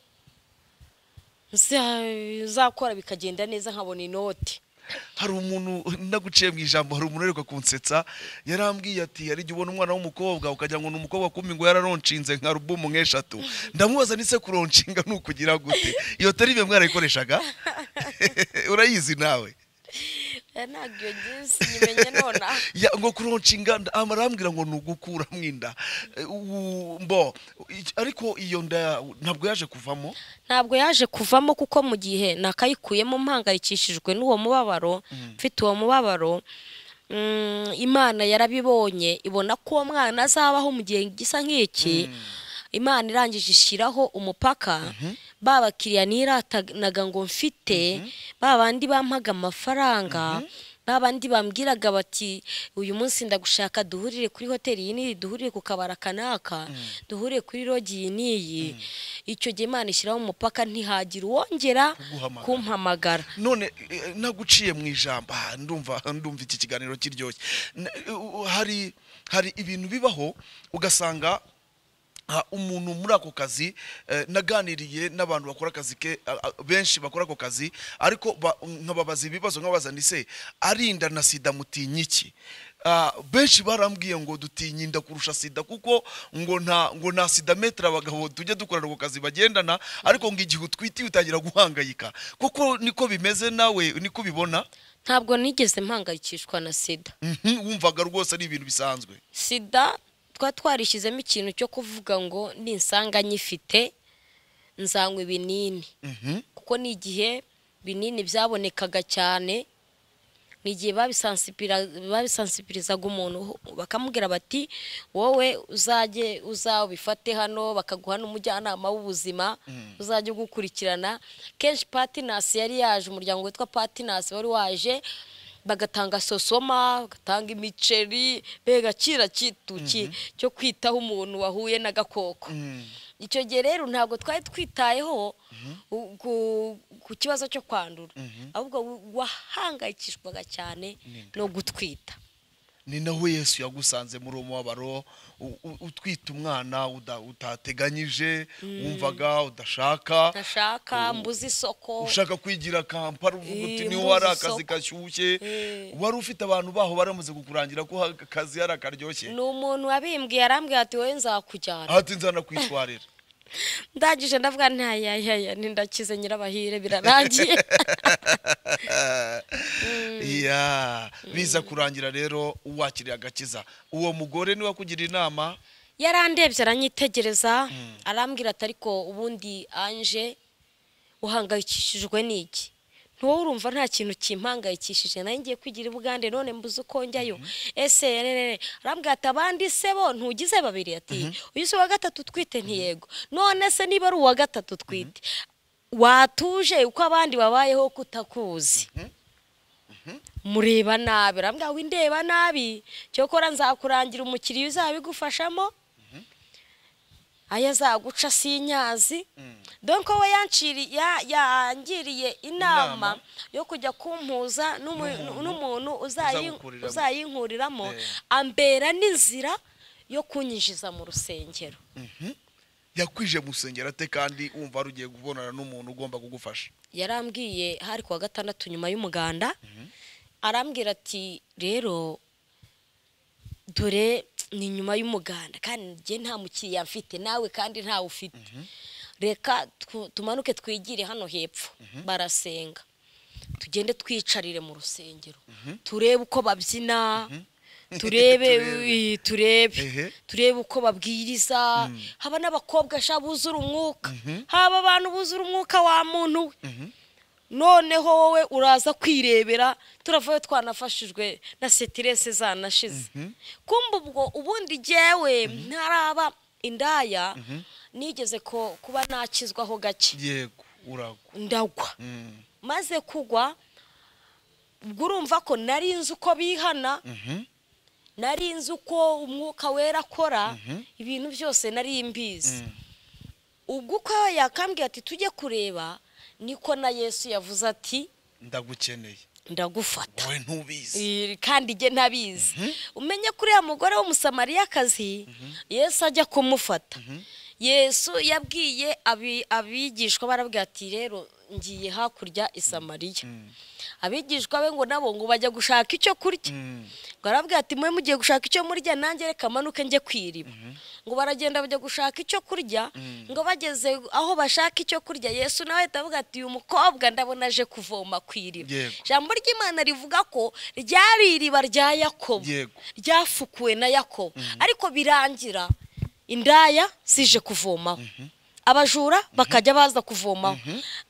nza- nzakora bikagenda neza nkabona inoti hari umuntu naguciye mu ijambo hari umuntu ariko kunsetsa yarambwiye ati yari igihe ubona umwana w'umukobwa ukagira ngo ni umukobwa kumbi ngo yararonshinze nka rubumu nk'eshatu ndamubaza nise kuronshinga ni ukugira gute iyo tari ibe mwarayikoreshaga urayizi nawe Eh, ntabwo iyo ngizi nyimenya nonaha Ya, ngo kuronshinga nda- amarambwira ngo ni ugukuramo inda Eh, u- mbo i- ariko iyo nda ntabwo yaje kuvamo ntabwo yaje kuvamo kuko mu gihe nakayikuyemo mpangayikishijwe n'uwo mubabaro mfite uwo mubabaro mm, imana yarabibonye ibona ko uwo mwana azabaho mu gihe gisa nk'iki imana irangije ishyiraho umupaka ba bakiriya niratanaga ngo mfite ba bandi bampaga amafaranga ba bandi bambwiraga bati uyu munsi ndagushaka duhurire kuri hoteli iyi n'iyi duhurire ku kabara kanaka duhurire kuri rogi iyi n'iyi icyo gihe imana ishyiraho umupaka ntihagira uwongera Kuguhamagara. kumpamagara none eh, naguciye mu ijambo ah, ndumva ndumva iki kiganiro kiryoshye N- u- u- hari hari ibintu bibaho ugasanga ah, umuntu muri ako kazi eh, naganiriye n'abantu bakora akazi ke ah, ah, benshi bakora ako kazi ariko ba- nkababaza ibibazo nkababaza ni se arinda na sida mutinya iki Ah, benshi barambwiye ngo dutinya inda kurusha sida kuko ngo nta ngo nta sida metero abagabo tujya dukorana ako kazi bagendana ariko ngo igihe utwitiye utangira guhangayika kuko niko bimeze nawe niko ubibona ntabwo nigeze mpangayikishwa na sida Mhm, wumvaga rwose ari ibintu bisanzwe sida twari twarishyizemo ikintu cyo kuvuga ngo ninsanga nyifite nzanywa ibinini Mhm, kuko ni igihe binini byabonekaga cyane ni igihe babisansibira- babisansibirizaga umuntu bakamubwira bati wowe uzajye uza ubifate hano bakaguha n'umujyanama w'ubuzima uzajya ugukurikirana kenshi patinasi yari yaje umuryango witwa patinasi wari waje bagatanga sosoma bagatanga imiceri mbega kira kituki cyo kwitaho umuntu wahuye n'agakoko mhm. icyo gihe rero ntabwo twari twitayeho u- ku- ku kibazo cyo kwandura ahubwo wahangayikishwaga cyane no gutwita ni naho yesu yagusanze muri uwo mubabaro u- u- utwita umwana uda- utateganyije wumvaga udashaka ntashaka mbuze isoko ushaka kwigira kampara uvuga uti Eh, niho mbuze hari akazi isoko." gashyushye Eh. wari ufite abantu baho baramaze kukurangira ko ha- akazi hari akaryoshye ni umuntu wabimbwiye arambwira ati wowe nzakujyana ahati nzana kwitwarira ndangije ndavuga ntayayaya nindakize nyirabahire birarangiye Ya, biza kurangira rero uwakiriye agakiza uwo mugore niwe akugira inama yarandebye aranyitegereza arambwira ati ariko ubundi anje uhangayikishijwe n'iki ntiwowe urumva nta kintu kimpangayikishije nayo ngiye kwigira ubugande none mbuze uko njyayo ese rere arambwira ati abandi se bo ntugize babiri ati uyu si uwa gatatu twite ntiyego none se niba ari uwa gatatu twite watuje uko abandi babayeho kutakuzi mureba nabi arambwira windeba nabi cyokora nzakurangira umukiriya uzabigufashamo ayo azaguca si inyazi donko we yanciri- ya- yangiriye inama Inama. yo kujya kumpuza n'umu- n'umuntu uzayi- Uzawukuriramo. uzayinkuriramo Eh. ambera n'inzira yo kunyinjiza mu rusengero yakwije mu rusengero ate kandi wumva wari ugiye kubonana n'umuntu ugomba kugufasha yarambwiye hari kuwa gatandatu nyuma y'umuganda arambwira ati rero dore ni nyuma y'umuganda kandi njye nta mukiriya mfite nawe kandi ntawe ufite reka twu- tumanuke twigire hano hepfo barasenga tugende twicarire mu rusengero turebe uko babyina turebe Turebe. Ehe. turebe turebe uko babwiriza haba n'abakobwa sha buzura umwuka haba abantu buzura umwuka wa muntu we noneho wowe uraza kwirebera turavayo twanafashijwe na sitirese zanashize kumbe ubwo ubundi jyewe ntaraba indaya nigeze ko kuba nakizwaho gake yego uragwa ndagwa Mm. maze kugwa ubwo urumva ko nari nzi uko bihana Mhm. nari nzi uko umwuka wera akora ibintu byose nari mbizi ubwo uko yakambwiye ati tujye kureba niko na yesu yavuze ati ndagukeneye ndagufata wowe ntubizi Eh, kandi njye ntabizi umenye ko uriya mugore w'umusamariyakazi yesu ajya kumufata yesu yabwiye abi- abigishwa barabwira ati rero ngiye hakurya i samariya abigishwa be ngo nabo ngo bajya gushaka icyo kurya Mm. ngo arabwira ati mwe mugiye gushaka icyo murya nanjye reka manuke njye kwiriba ngo baragenda bajya gushaka icyo kurya ngo bageze aho bashaka icyo kurya yesu nawe ahita avuga ati uyu mukobwa ndabona aje kuvoma ku iriba Yego. ijambo ry'imana rivuga ko ryari iriba rya yakobo Yego. ryafukuwe na yakobo ariko birangira indaya zije kuvomaho abajura bakajya baza kuvomaho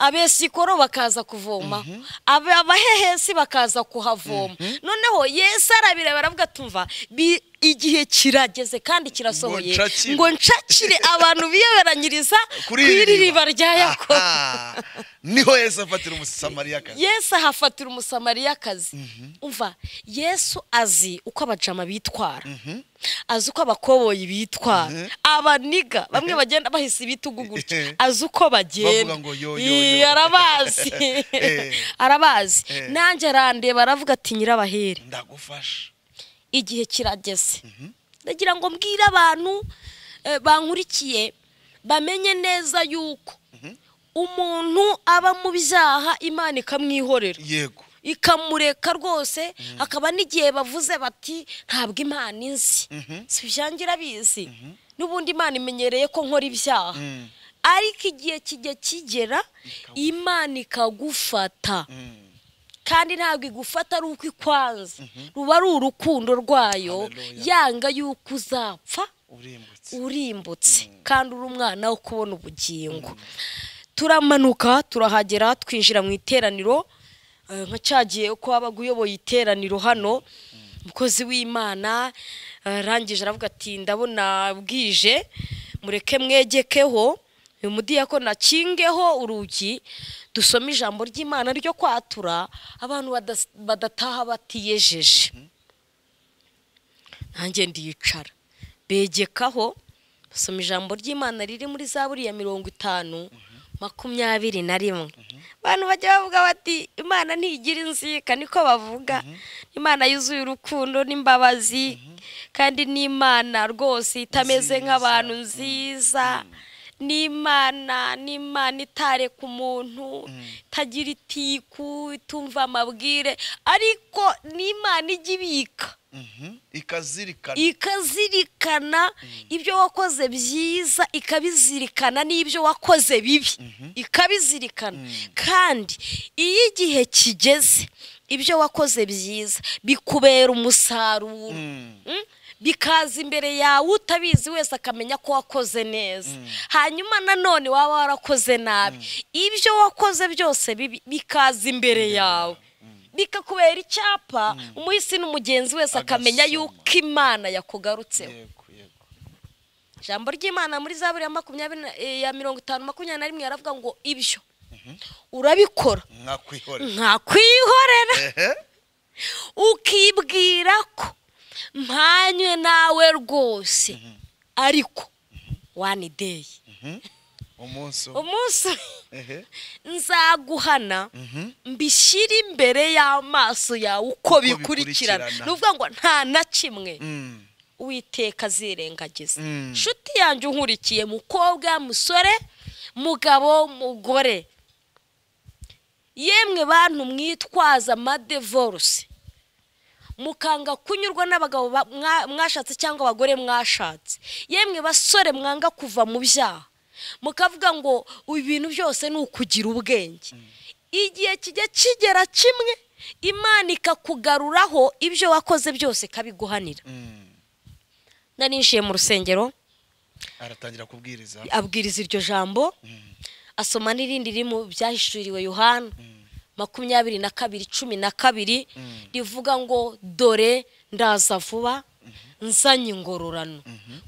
abesikoro bakaza kuvomaho aba- abahehesi bakaza kuhavoma noneho yesu arabireba aravuga tumva bi- igihe kirageze kandi kirasohoye Ngo nshakire. ngo nshakire abantu biyoberanyiriza ku Kuri iri iriba rya yakobo Aha. niho yesu afatira umusamariyakazi yesu ahafatira umusamariyakazi umva yesu azi uko abajama bitwara azi uko abakoboyi bitwara abaniga bamwe bagenda bahise ibitugu gutya azi uko bagenda Bavuga ngo yo, yo, Ii, yo. arabazi Eh. arabazi Eh. nanjye arandeba aravuga ati nyirabahere ndagufasha igihe kirageze ndagira ngo mbwire abantu eh, bankurikiye bamenye neza yuko umuntu aba mu byaha imana ikamwihorera yego ikamureka rwose hakaba n'igihe bavuze bati ntabwo imana inzi si ibyanjye irabizi n'ubundi imana imenyereye ko nkora ibyaha Mm. ariko igihe kijya kigera imana ikagufata kandi ntabwo igufata ari uko ikwanze ruba ari urukundo rwayo Hallelujah. yanga yuko uzapfa urimbutse urimbutse kandi uri umwana wo kubona ubugingo turamanuka turahagera twinjira mu iteraniro eh, nka cyagiye uko wabaga uyoboye iteraniro hano umukozi w'imana arangije aravuga ati ndabona bwije mureke mwegekeho uyu mudiyakoni akingeho urugi dusome ijambo ry'imana ryo kwatura abantu badas- badataha batiyejeje nanjye ndiyicara begekaho basoma ijambo ry'imana riri muri za buriya mirongo itanu makumyabiri na rimwe abantu bajya bavuga bati imana ntigira inzika niko bavuga imana yuzuye urukundo n'imbabazi kandi n'imana rwose itameze Nziza. nk'abantu nziza n'imana n'imana itareka umuntu itagira itiku itumva amabwire ariko n'imana ijya ibika Mhm. ikazirikana ikazirikana ibyo wakoze byiza ikabizirikana n'ibyo wakoze bibi ikabizirikana kandi iyo igihe kigeze ibyo wakoze byiza bikubera umusaruro Mm. Mm? bikaza imbere yawe utabizi wese akamenya ko wakoze neza hanyuma nanone waba warakoze nabi ibyo wakoze byose bibi bikaza imbere yawe bikakubera icyapa umuhisi n'umugenzi wese akamenya Agasoma. yuko imana yakugarutseho yego yego ijambo ry'imana muri za buriya makumyabiri na- eh, ya mirongo itanu makumyabiri na rimwe yaravuga ngo ibyo urabikora nkakwihorera nkakwihorera ehe ukibwira ko mpanywe nawe rwose ariko wani deyi umunsi umwe umunsi ehe nzaguhana mbishyire imbere y'amaso yawe uko bikurikirana bikurikirana. ni ukuvuga ngo nta na kimwe Mm. uwiteka azirengagiza Mm. inshuti yanjye unkurikiye mukobwa musore mugabo mugore yemwe bantu mwitwaza amadevoruse mukanga kunyurwa n'abagabo ba- mwa- mwashatse cyangwa abagore mwashatse yemwe basore mwanga kuva mu byaha mukavuga ngo ibintu byose ni ukugira ubwenge igihe kijya kigera kimwe imana ikakugaruraho ibyo wakoze byose ikabiguhanira Mm. na ninjiye mu rusengero aratangira kubwiriza abwiriza iryo jambo asoma n'irindi riri mu byahishuriwe yohana makumyabiri na kabiri cumi na kabiri rivuga ngo dore ndaza vuba nzanye ingororano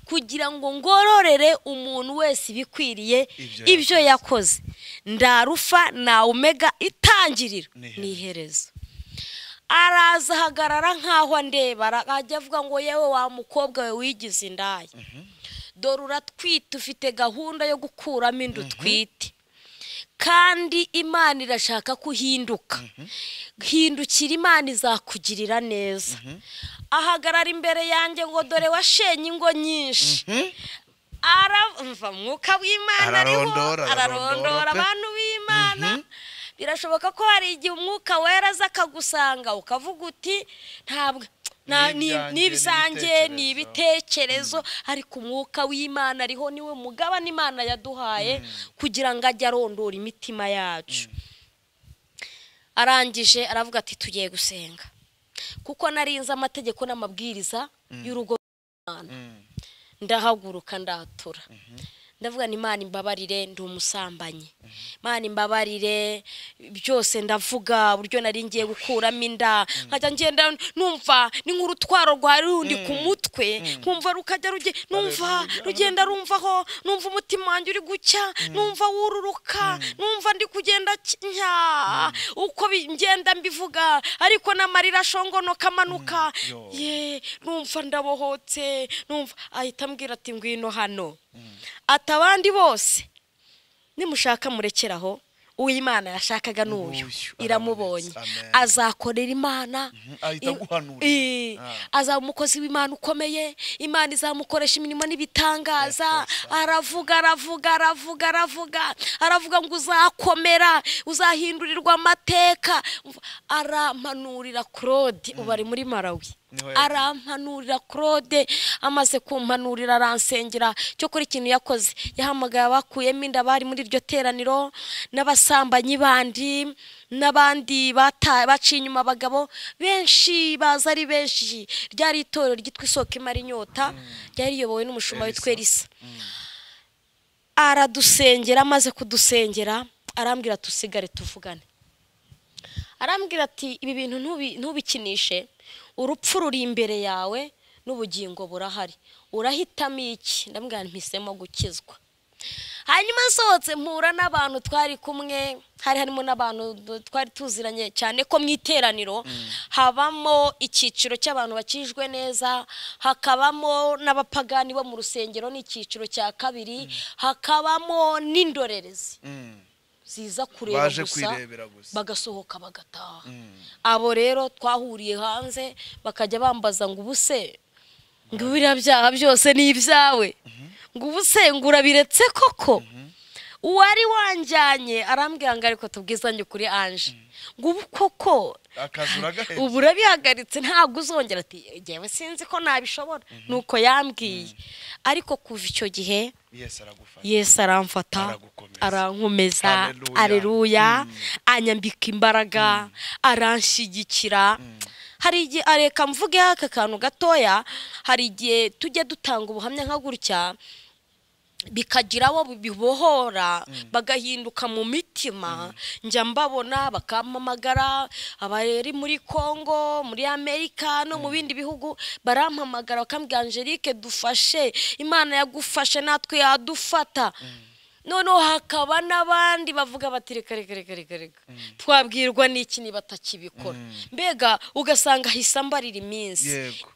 kugira ngo ngororere umuntu wese ibikwiriye Ibyo ibyo yakoze ndarufa na umega itangiriro N'iherezo. ni iherezo araza ahagarara nk'aho andeba arajya avuga ngo yewe wa mukobwa we wigize indaya dore uratwite ufite gahunda yo gukuramo inda utwite kandi imana irashaka ko uhinduka hindukira imana izakugirira neza ahagarara imbere yanjye ngo dore washenye ingo nyinshi aramva mwuka w'imana ariho Ararondora, ararondora ararondora pe. abantu b'imana birashoboka ko hari igihe umwuka wera aza akagusanga ukavuga uti ntabwo nta- Ni ni- ibyanjye, ni ni ibyanjye ni ibitekerezo." ibite ibitekerezo ariko umwuka w'imana ariho niwe mugabane imana yaduhaye kugira ngo ajye arondora imitima yacu arangije aravuga ati tugiye gusenga kuko narinze amategeko n'amabwiriza y'urugo rw'imana Mm. ndahaguruka ndatura ndavuga ni imana imbabarire ndi umusambanyi imana imbabarire byose ndavuga uburyo nari ngiye gukuramo inda nkajya ngenda numva ni nk'urutwaro rwa rundi ku mutwe nkumva rukajya rujye numva rugenda rumvaho numva umutima wanjye uri gucya numva wururuka numva ndi kugenda ki- nya uko bi- ngenda mbivuga ariko n'amarira ashongonoka amanuka yo. ye numva ndabohotse numva ahita ambwira ati ngwino hano ati abandi bose nimushaka murekeraho uwo imana yashakaga ni uyu Uyu, iramubonye amen. azakorera imana ahita I- aguhanurira. I- Ah. azaba umukozi w'imana ukomeye imana izamukoresha imirimo n'ibitangaza Yes, yes, aravuga aravuga aravuga aravuga aravuga ngo uzakomera uzahindurirwa amateka arampanurira claude ubu ari muri marawi Niho yagiye. arampanurira claude amaze kumpanurira aransengera cyokora ikintu yakoze yahamagaye abakuyemo inda bari muri iryo teraniro n'abasambanyi bandi n'abandi bata- baciye inyuma abagabo benshi baza ari benshi ryari itorero ryitwa isoko imara inyota ryari riyobowe n'umushumba witwa Elisa. elisa aradusengera amaze kudusengera arambwira tusigare tuvugane arambwira ati ibi bintu ntubi- ntubikinishe urupfu ruri imbere yawe n'ubugingo burahari urahitamo iki ndambwira mpisemo gukizwa hanyuma nsohotse mpura n'abantu twari kumwe hari harimo n'abantu du- twari tuziranye cyane ko mu iteraniro habamo icyiciro cy'abantu bakijwe neza hakabamo n'abapagani bo mu rusengero n'icyiciro cya kabiri hakabamo n'indorerezi ziza kureba Baje gusa kwirebera gusa. bagasohoka bagataha abo rero twahuriye hanze bakajya bambaza ngo ubuse ngo biriya byaha byose ni ibyawe ngo ubuse ngo urabiretse koko uwari wanjyanye arambwira ngo ariko tubwizanye ukuri anje ngo ubu koko akazi uragahetse ubu urabihagaritse ntabwo uzongera ati ngewe sinzi ko nabishobora nuko yambwiye ariko kuva icyo gihe yesi aragufasha yesu aramfata Aragukomeza. arankomeza Haleluya. areruya anyambika imbaraga aranshyigikira hari igihe areka mvugeho aka kantu gatoya hari igihe tujya dutanga ubuhamya nka gutya bikagira abo bibohora bagahinduka mu mitima njya mbabona bakampamagara abari muri congo muri amerika no mu bindi bihugu barampamagara bakambwira angelike dufashe imana yagufashe natwe yadufata noneho hakaba n'abandi bavuga bati reka reka reka reka reka twabwirwa n'iki niba atakibikora mbega ugasanga ahise ambarira iminsi yego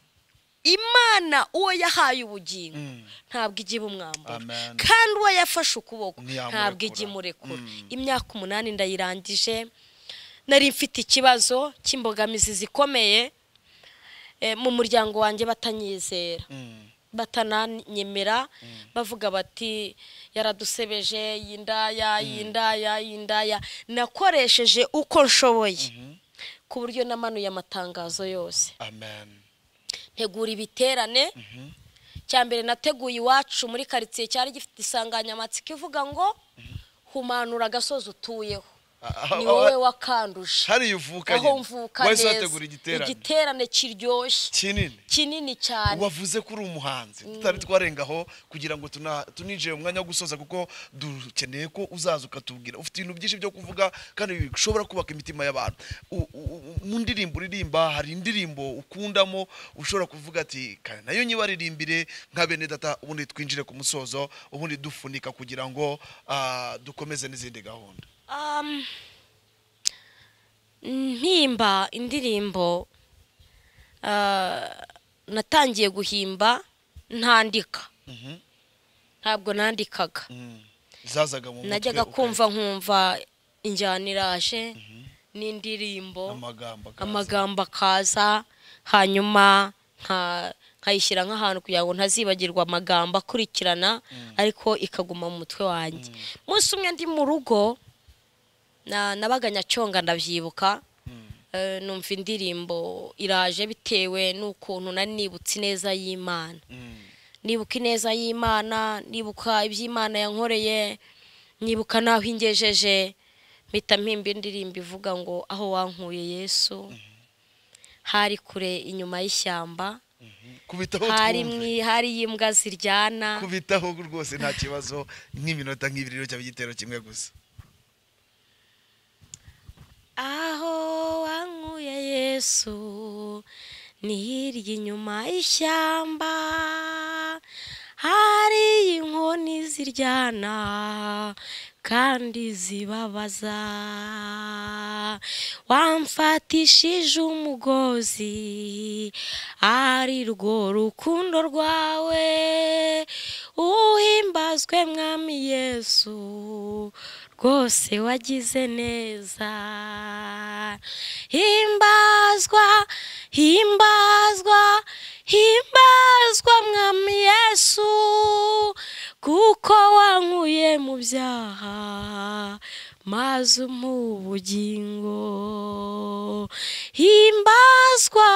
imana uwo yahaye ubugingo Mm. ntabwo igiye ibumwambura Amen. kandi uwo yafashe ukuboko Ntiyamurekura. ntabwo igiye imurekura Mm. imyaka umunani ndayirangije nari mfite ikibazo cy'imbogamizi zikomeye eh, mu muryango wanjye batanyizera Mm. batananyemera bavuga bati yaradusebeje yindaya yindaya yindaya nakoresheje uko nshoboye ku buryo namanuye amatangazo yose amen ntegura ibiterane cya mbere nateguye iwacu muri karitsiye cyari gifite insanganyamatsiko ivuga ngo humanura agasozi utuyeho Ah, ni ah, wowe ah, wakanduje hariya uvukanye aho mvuka wahise neza wategura igiterane igiterane kiryoshye kinini kinini cyane wavuze ko uri umuhanzi tutari twarengaho kugira ngo tuna- tuninjire mu mwanya wo gusoza kuko dukeneye ko uzaza ukatubwira ufite ibintu byinshi byo kuvuga kandi bishobora kubaka imitima y'abantu U- u- u- mu ndirimbo uririmba hari indirimbo ukundamo ushobora kuvuga ati "Ka- nayo nyibaririmbire nka bene data ubundi twinjire ku musozo ubundi dufunika kugira ngo ah, dukomeze n'izindi gahunda Um, mpimba indirimbo ah, natangiye guhimba ntandika ntabwo nandikaga Mm. zazaga mu mutwe najyaga uka- kumva nkumva injyana iraje n'indirimbo amagambo akaza. amagambo akaza hanyuma nka- nkayishyira nk'ahantu kugira ngo ntazibagirwa amagambo akurikirana ariko ikaguma mu mutwe wanjye umunsi umwe ndi mu rugo na- nabaga nyacyonga ndabyibuka eh, numva indirimbo iraje bitewe n'ukuntu nari nibutse ineza y'imana Mm. nibuka ineza y'imana nibuka iby'imana yankoreye nibuka n'aho ingejeje mpita mpimba indirimbo ivuga ngo aho wankuye yesu hari kure inyuma y'ishyamba kubitaho hari twumve. mwi- hari imbwa ziryana kubitaho rwose nta kibazo nk'iminota nk'ibiri rero cyaba igitero kimwe gusa aho wankuye yesu ni hirya inyuma y'ishyamba hari inkoni ziryana kandi zibabaza wamfatishije umugozi ari rwo rukundo rwawe uhimbazwe mwami yesu rwose wagize neza himbazwa himbazwa himbazwa mwami yesu kuko wankuye mu byaha maze umuha ubugingo himbazwa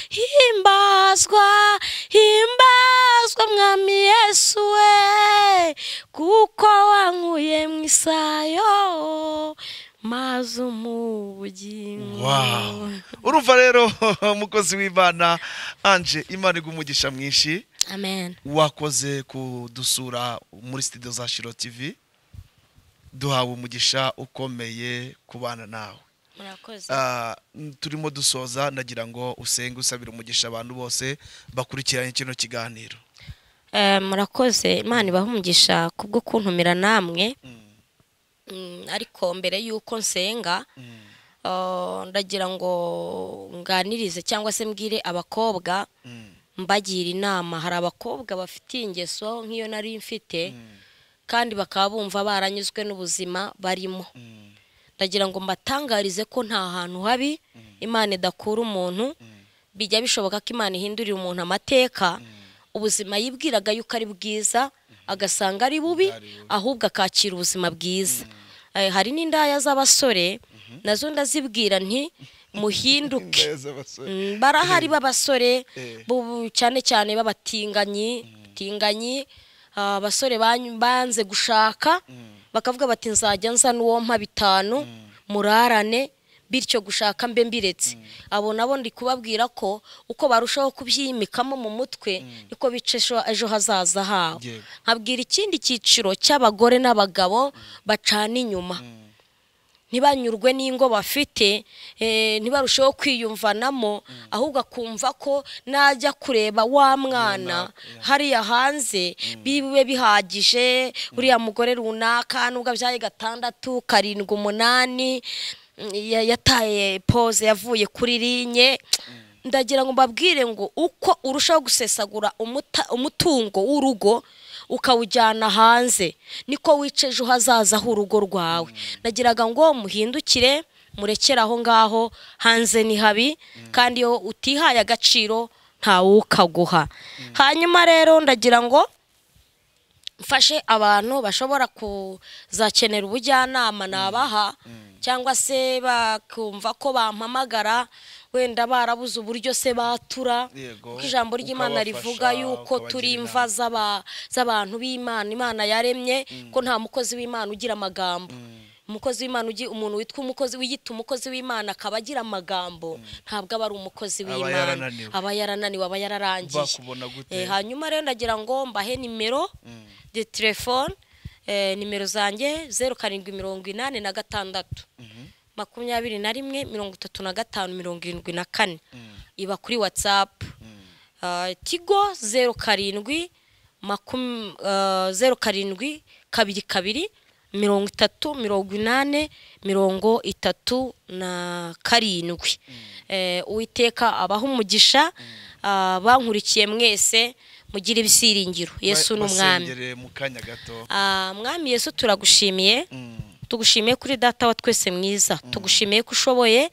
himbazwa himbazwa mwami yesu we kuko wankuye mu isayo maze umuha ubugingo wow urumva rero umukozi w'imana anje imana iguha mwinshi amen wakoze kudusura muri sitidiyo za shiro tv duhawe umugisha ukomeye kubana nawe murakoze Ah, mm, turimo dusoza nagira ngo usenge usabira umugisha abantu bose bakurikiranye kino kiganiro Eh, murakoze imana ibahe umugisha kubwo kuntumira namwe Mm, ariko mbere y'uko nsenga Mm. eh, ndagira ngo nganirize cyangwa se mbwire abakobwa Mm. mbagira inama hari abakobwa bafitiye ingeso nk'iyo nari mfite kandi bakaba bumva baranyuzwe n'ubuzima barimo Mm. ndagira ngo mbatangarize ko nta hantu habi imana idakura umuntu bijya bishoboka ko imana ihindurira umuntu amateka ubuzima yibwiraga yuko ari bwiza agasanga ari bubi Ari bubi. ahubwo akakira ubuzima bwiza Eh, hari n'indaya z'abasore nazo ndazibwira nti muhinduke Indaya z'abasore. Mm, barahari b'abasore Eh. bu- cyane cyane b'abatinganyi batinganyi ah, abasore banyu- banze gushaka bakavuga bati nzajya nza n'uwo mpa bitanu murarane bityo gushaka mbe mbiretse abo nabo ndi kubabwira ko uko barushaho kubyimikamo mu mutwe niko bica ejo- ejo hazaza habo Yego. nkabwira ikindi cyiciro cy'abagore n'abagabo bacana inyuma ntibanyurwe n'ingo bafite eh, ntibarusheho kwiyumvanamo ahubwo akumva ko najya kureba wa mwana hariya hanze bibe bihagije uriya mugore runaka nubwo abyaye gatandatu karindwi umunani mm, ya- yataye pose yavuye kuri rinye ndagira ngo mbabwire ngo uko urushaho gusesagura umuta- umutungo w'urugo ukawujyana hanze niko wica ejo hazazaho urugo rwawe nagiraga ngo muhindukire murekere aho ngaho hanze ni habi kandi iyo utihaye agaciro ntawukaguha hanyuma rero ndagira ngo mfashe abantu bashobora kuzakenera ubujyanama nabaha cyangwa se bakumva ko bampamagara wenda barabuze uburyo se batura Yego, kuko ijambo ry'imana ukabafasha, rivuga yuko ukabagira turi inama. imva z'aba- z'abantu b'imana imana yaremye ko nta mukozi w'imana ugira amagambo umukozi w'imana ugi- umuntu witwa umukozi wiyita umukozi w'imana akaba agira amagambo ntabwo aba ari umukozi Aba w'imana yarananiwe. aba yarananiwe aba yararangije Bakubona gute? Eh, hanyuma rero ndagira ngo mbahe nimero Mm. de telefone nimero zanjye zeru karindwi mirongo inani na gatandatu makumyabiri na rimwe mirongo itatu na gatanu mirongo irindwi na kane iba kuri watsapu tigo zeru karindwi makum- eh, zeru karindwi kabiri kabiri mirongo itatu mirongo inani mirongo itatu na karindwi Eh, uwiteka abaha umugisha ah, bankurikiye mwese mugire ibisiringiro yesu ni umwami basengere mu kanya gato Ah, mwami yesu turagushimiye Mm. tugushimiye kuri data wa twese mwiza tugushimiye ko ushoboye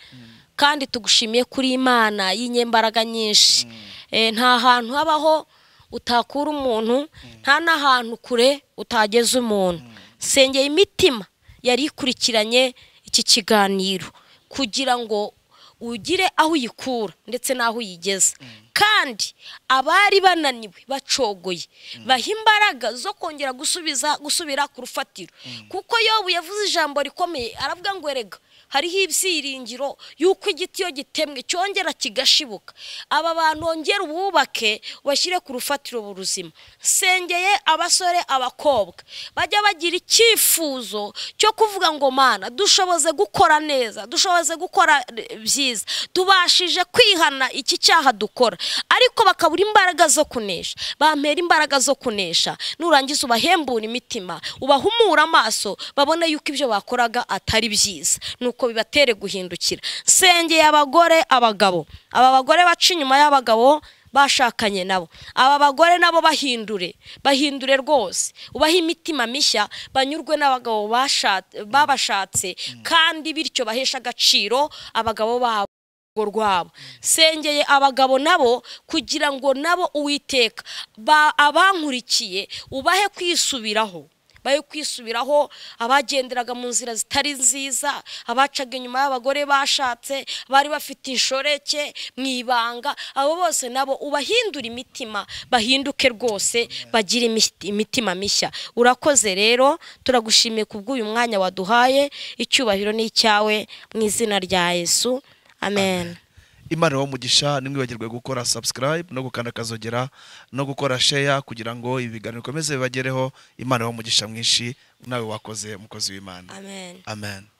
kandi tugushimiye kuri imana y'inyembaraga nyinshi Eh, nta hantu habaho utakura umuntu nta n'ahantu kure utageze umuntu sengeye imitima yari ikurikiranye iki kiganiro kugira ngo ugire aho uyikura ndetse n'aho uyigeza kandi abari bananiwe bacogoye baha imbaraga zo kongera gusubiza gusubira ku rufatiro kuko yobu yavuze ijambo rikomeye aravuga ngo erega hariho ibyiringiro y'uko igiti iyo gitemwe cyongera kigashibuka aba bantu bongera ububake bashyire ku rufatiro buruzima nsengeye abasore abakobwa bajya bagira icyifuzo cyo kuvuga ngo mana dushoboze gukora neza dushoboze gukora eh, byiza tubashije kwihana iki cyaha dukora ariko bakabura imbaraga zo kunesha bampera imbaraga zo kunesha nurangiza ubahembura imitima ubahumura amaso babone yuko ibyo bakoraga atari byiza nuko bibatere guhindukira nsengeye abagore abagabo aba bagore baca inyuma y'abagabo bashakanye nabo aba bagore nabo bahindure bahindure rwose ubahe imitima mishya banyurwe n'abagabo basha- babashatse kandi bityo baheshe agaciro abagabo babo urugo rwabo sengeye abagabo nabo kugira ngo nabo uwiteka ba- abankurikiye ubahe kwisubiraho bahe kwisubiraho abagenderaga mu nzira zitari nziza abacaga inyuma y'abagore bashatse bari bafite inshoreke mu ibanga abo bose nabo ubahindura imitima bahinduke rwose bagire imi- imitima mishya urakoze rero turagushimiye kubw'uyu mwanya waduhaye icyubahiro ni icyawe mu izina rya yesu amen imana wo mugisha ntimwibagirwe gukora subscribe no gukanda akazogera no gukora share kugira ngo ibi biganiro bikomeze bibagereho imana wo mugisha mwinshi nawe wakoze umukozi w'imana amen amen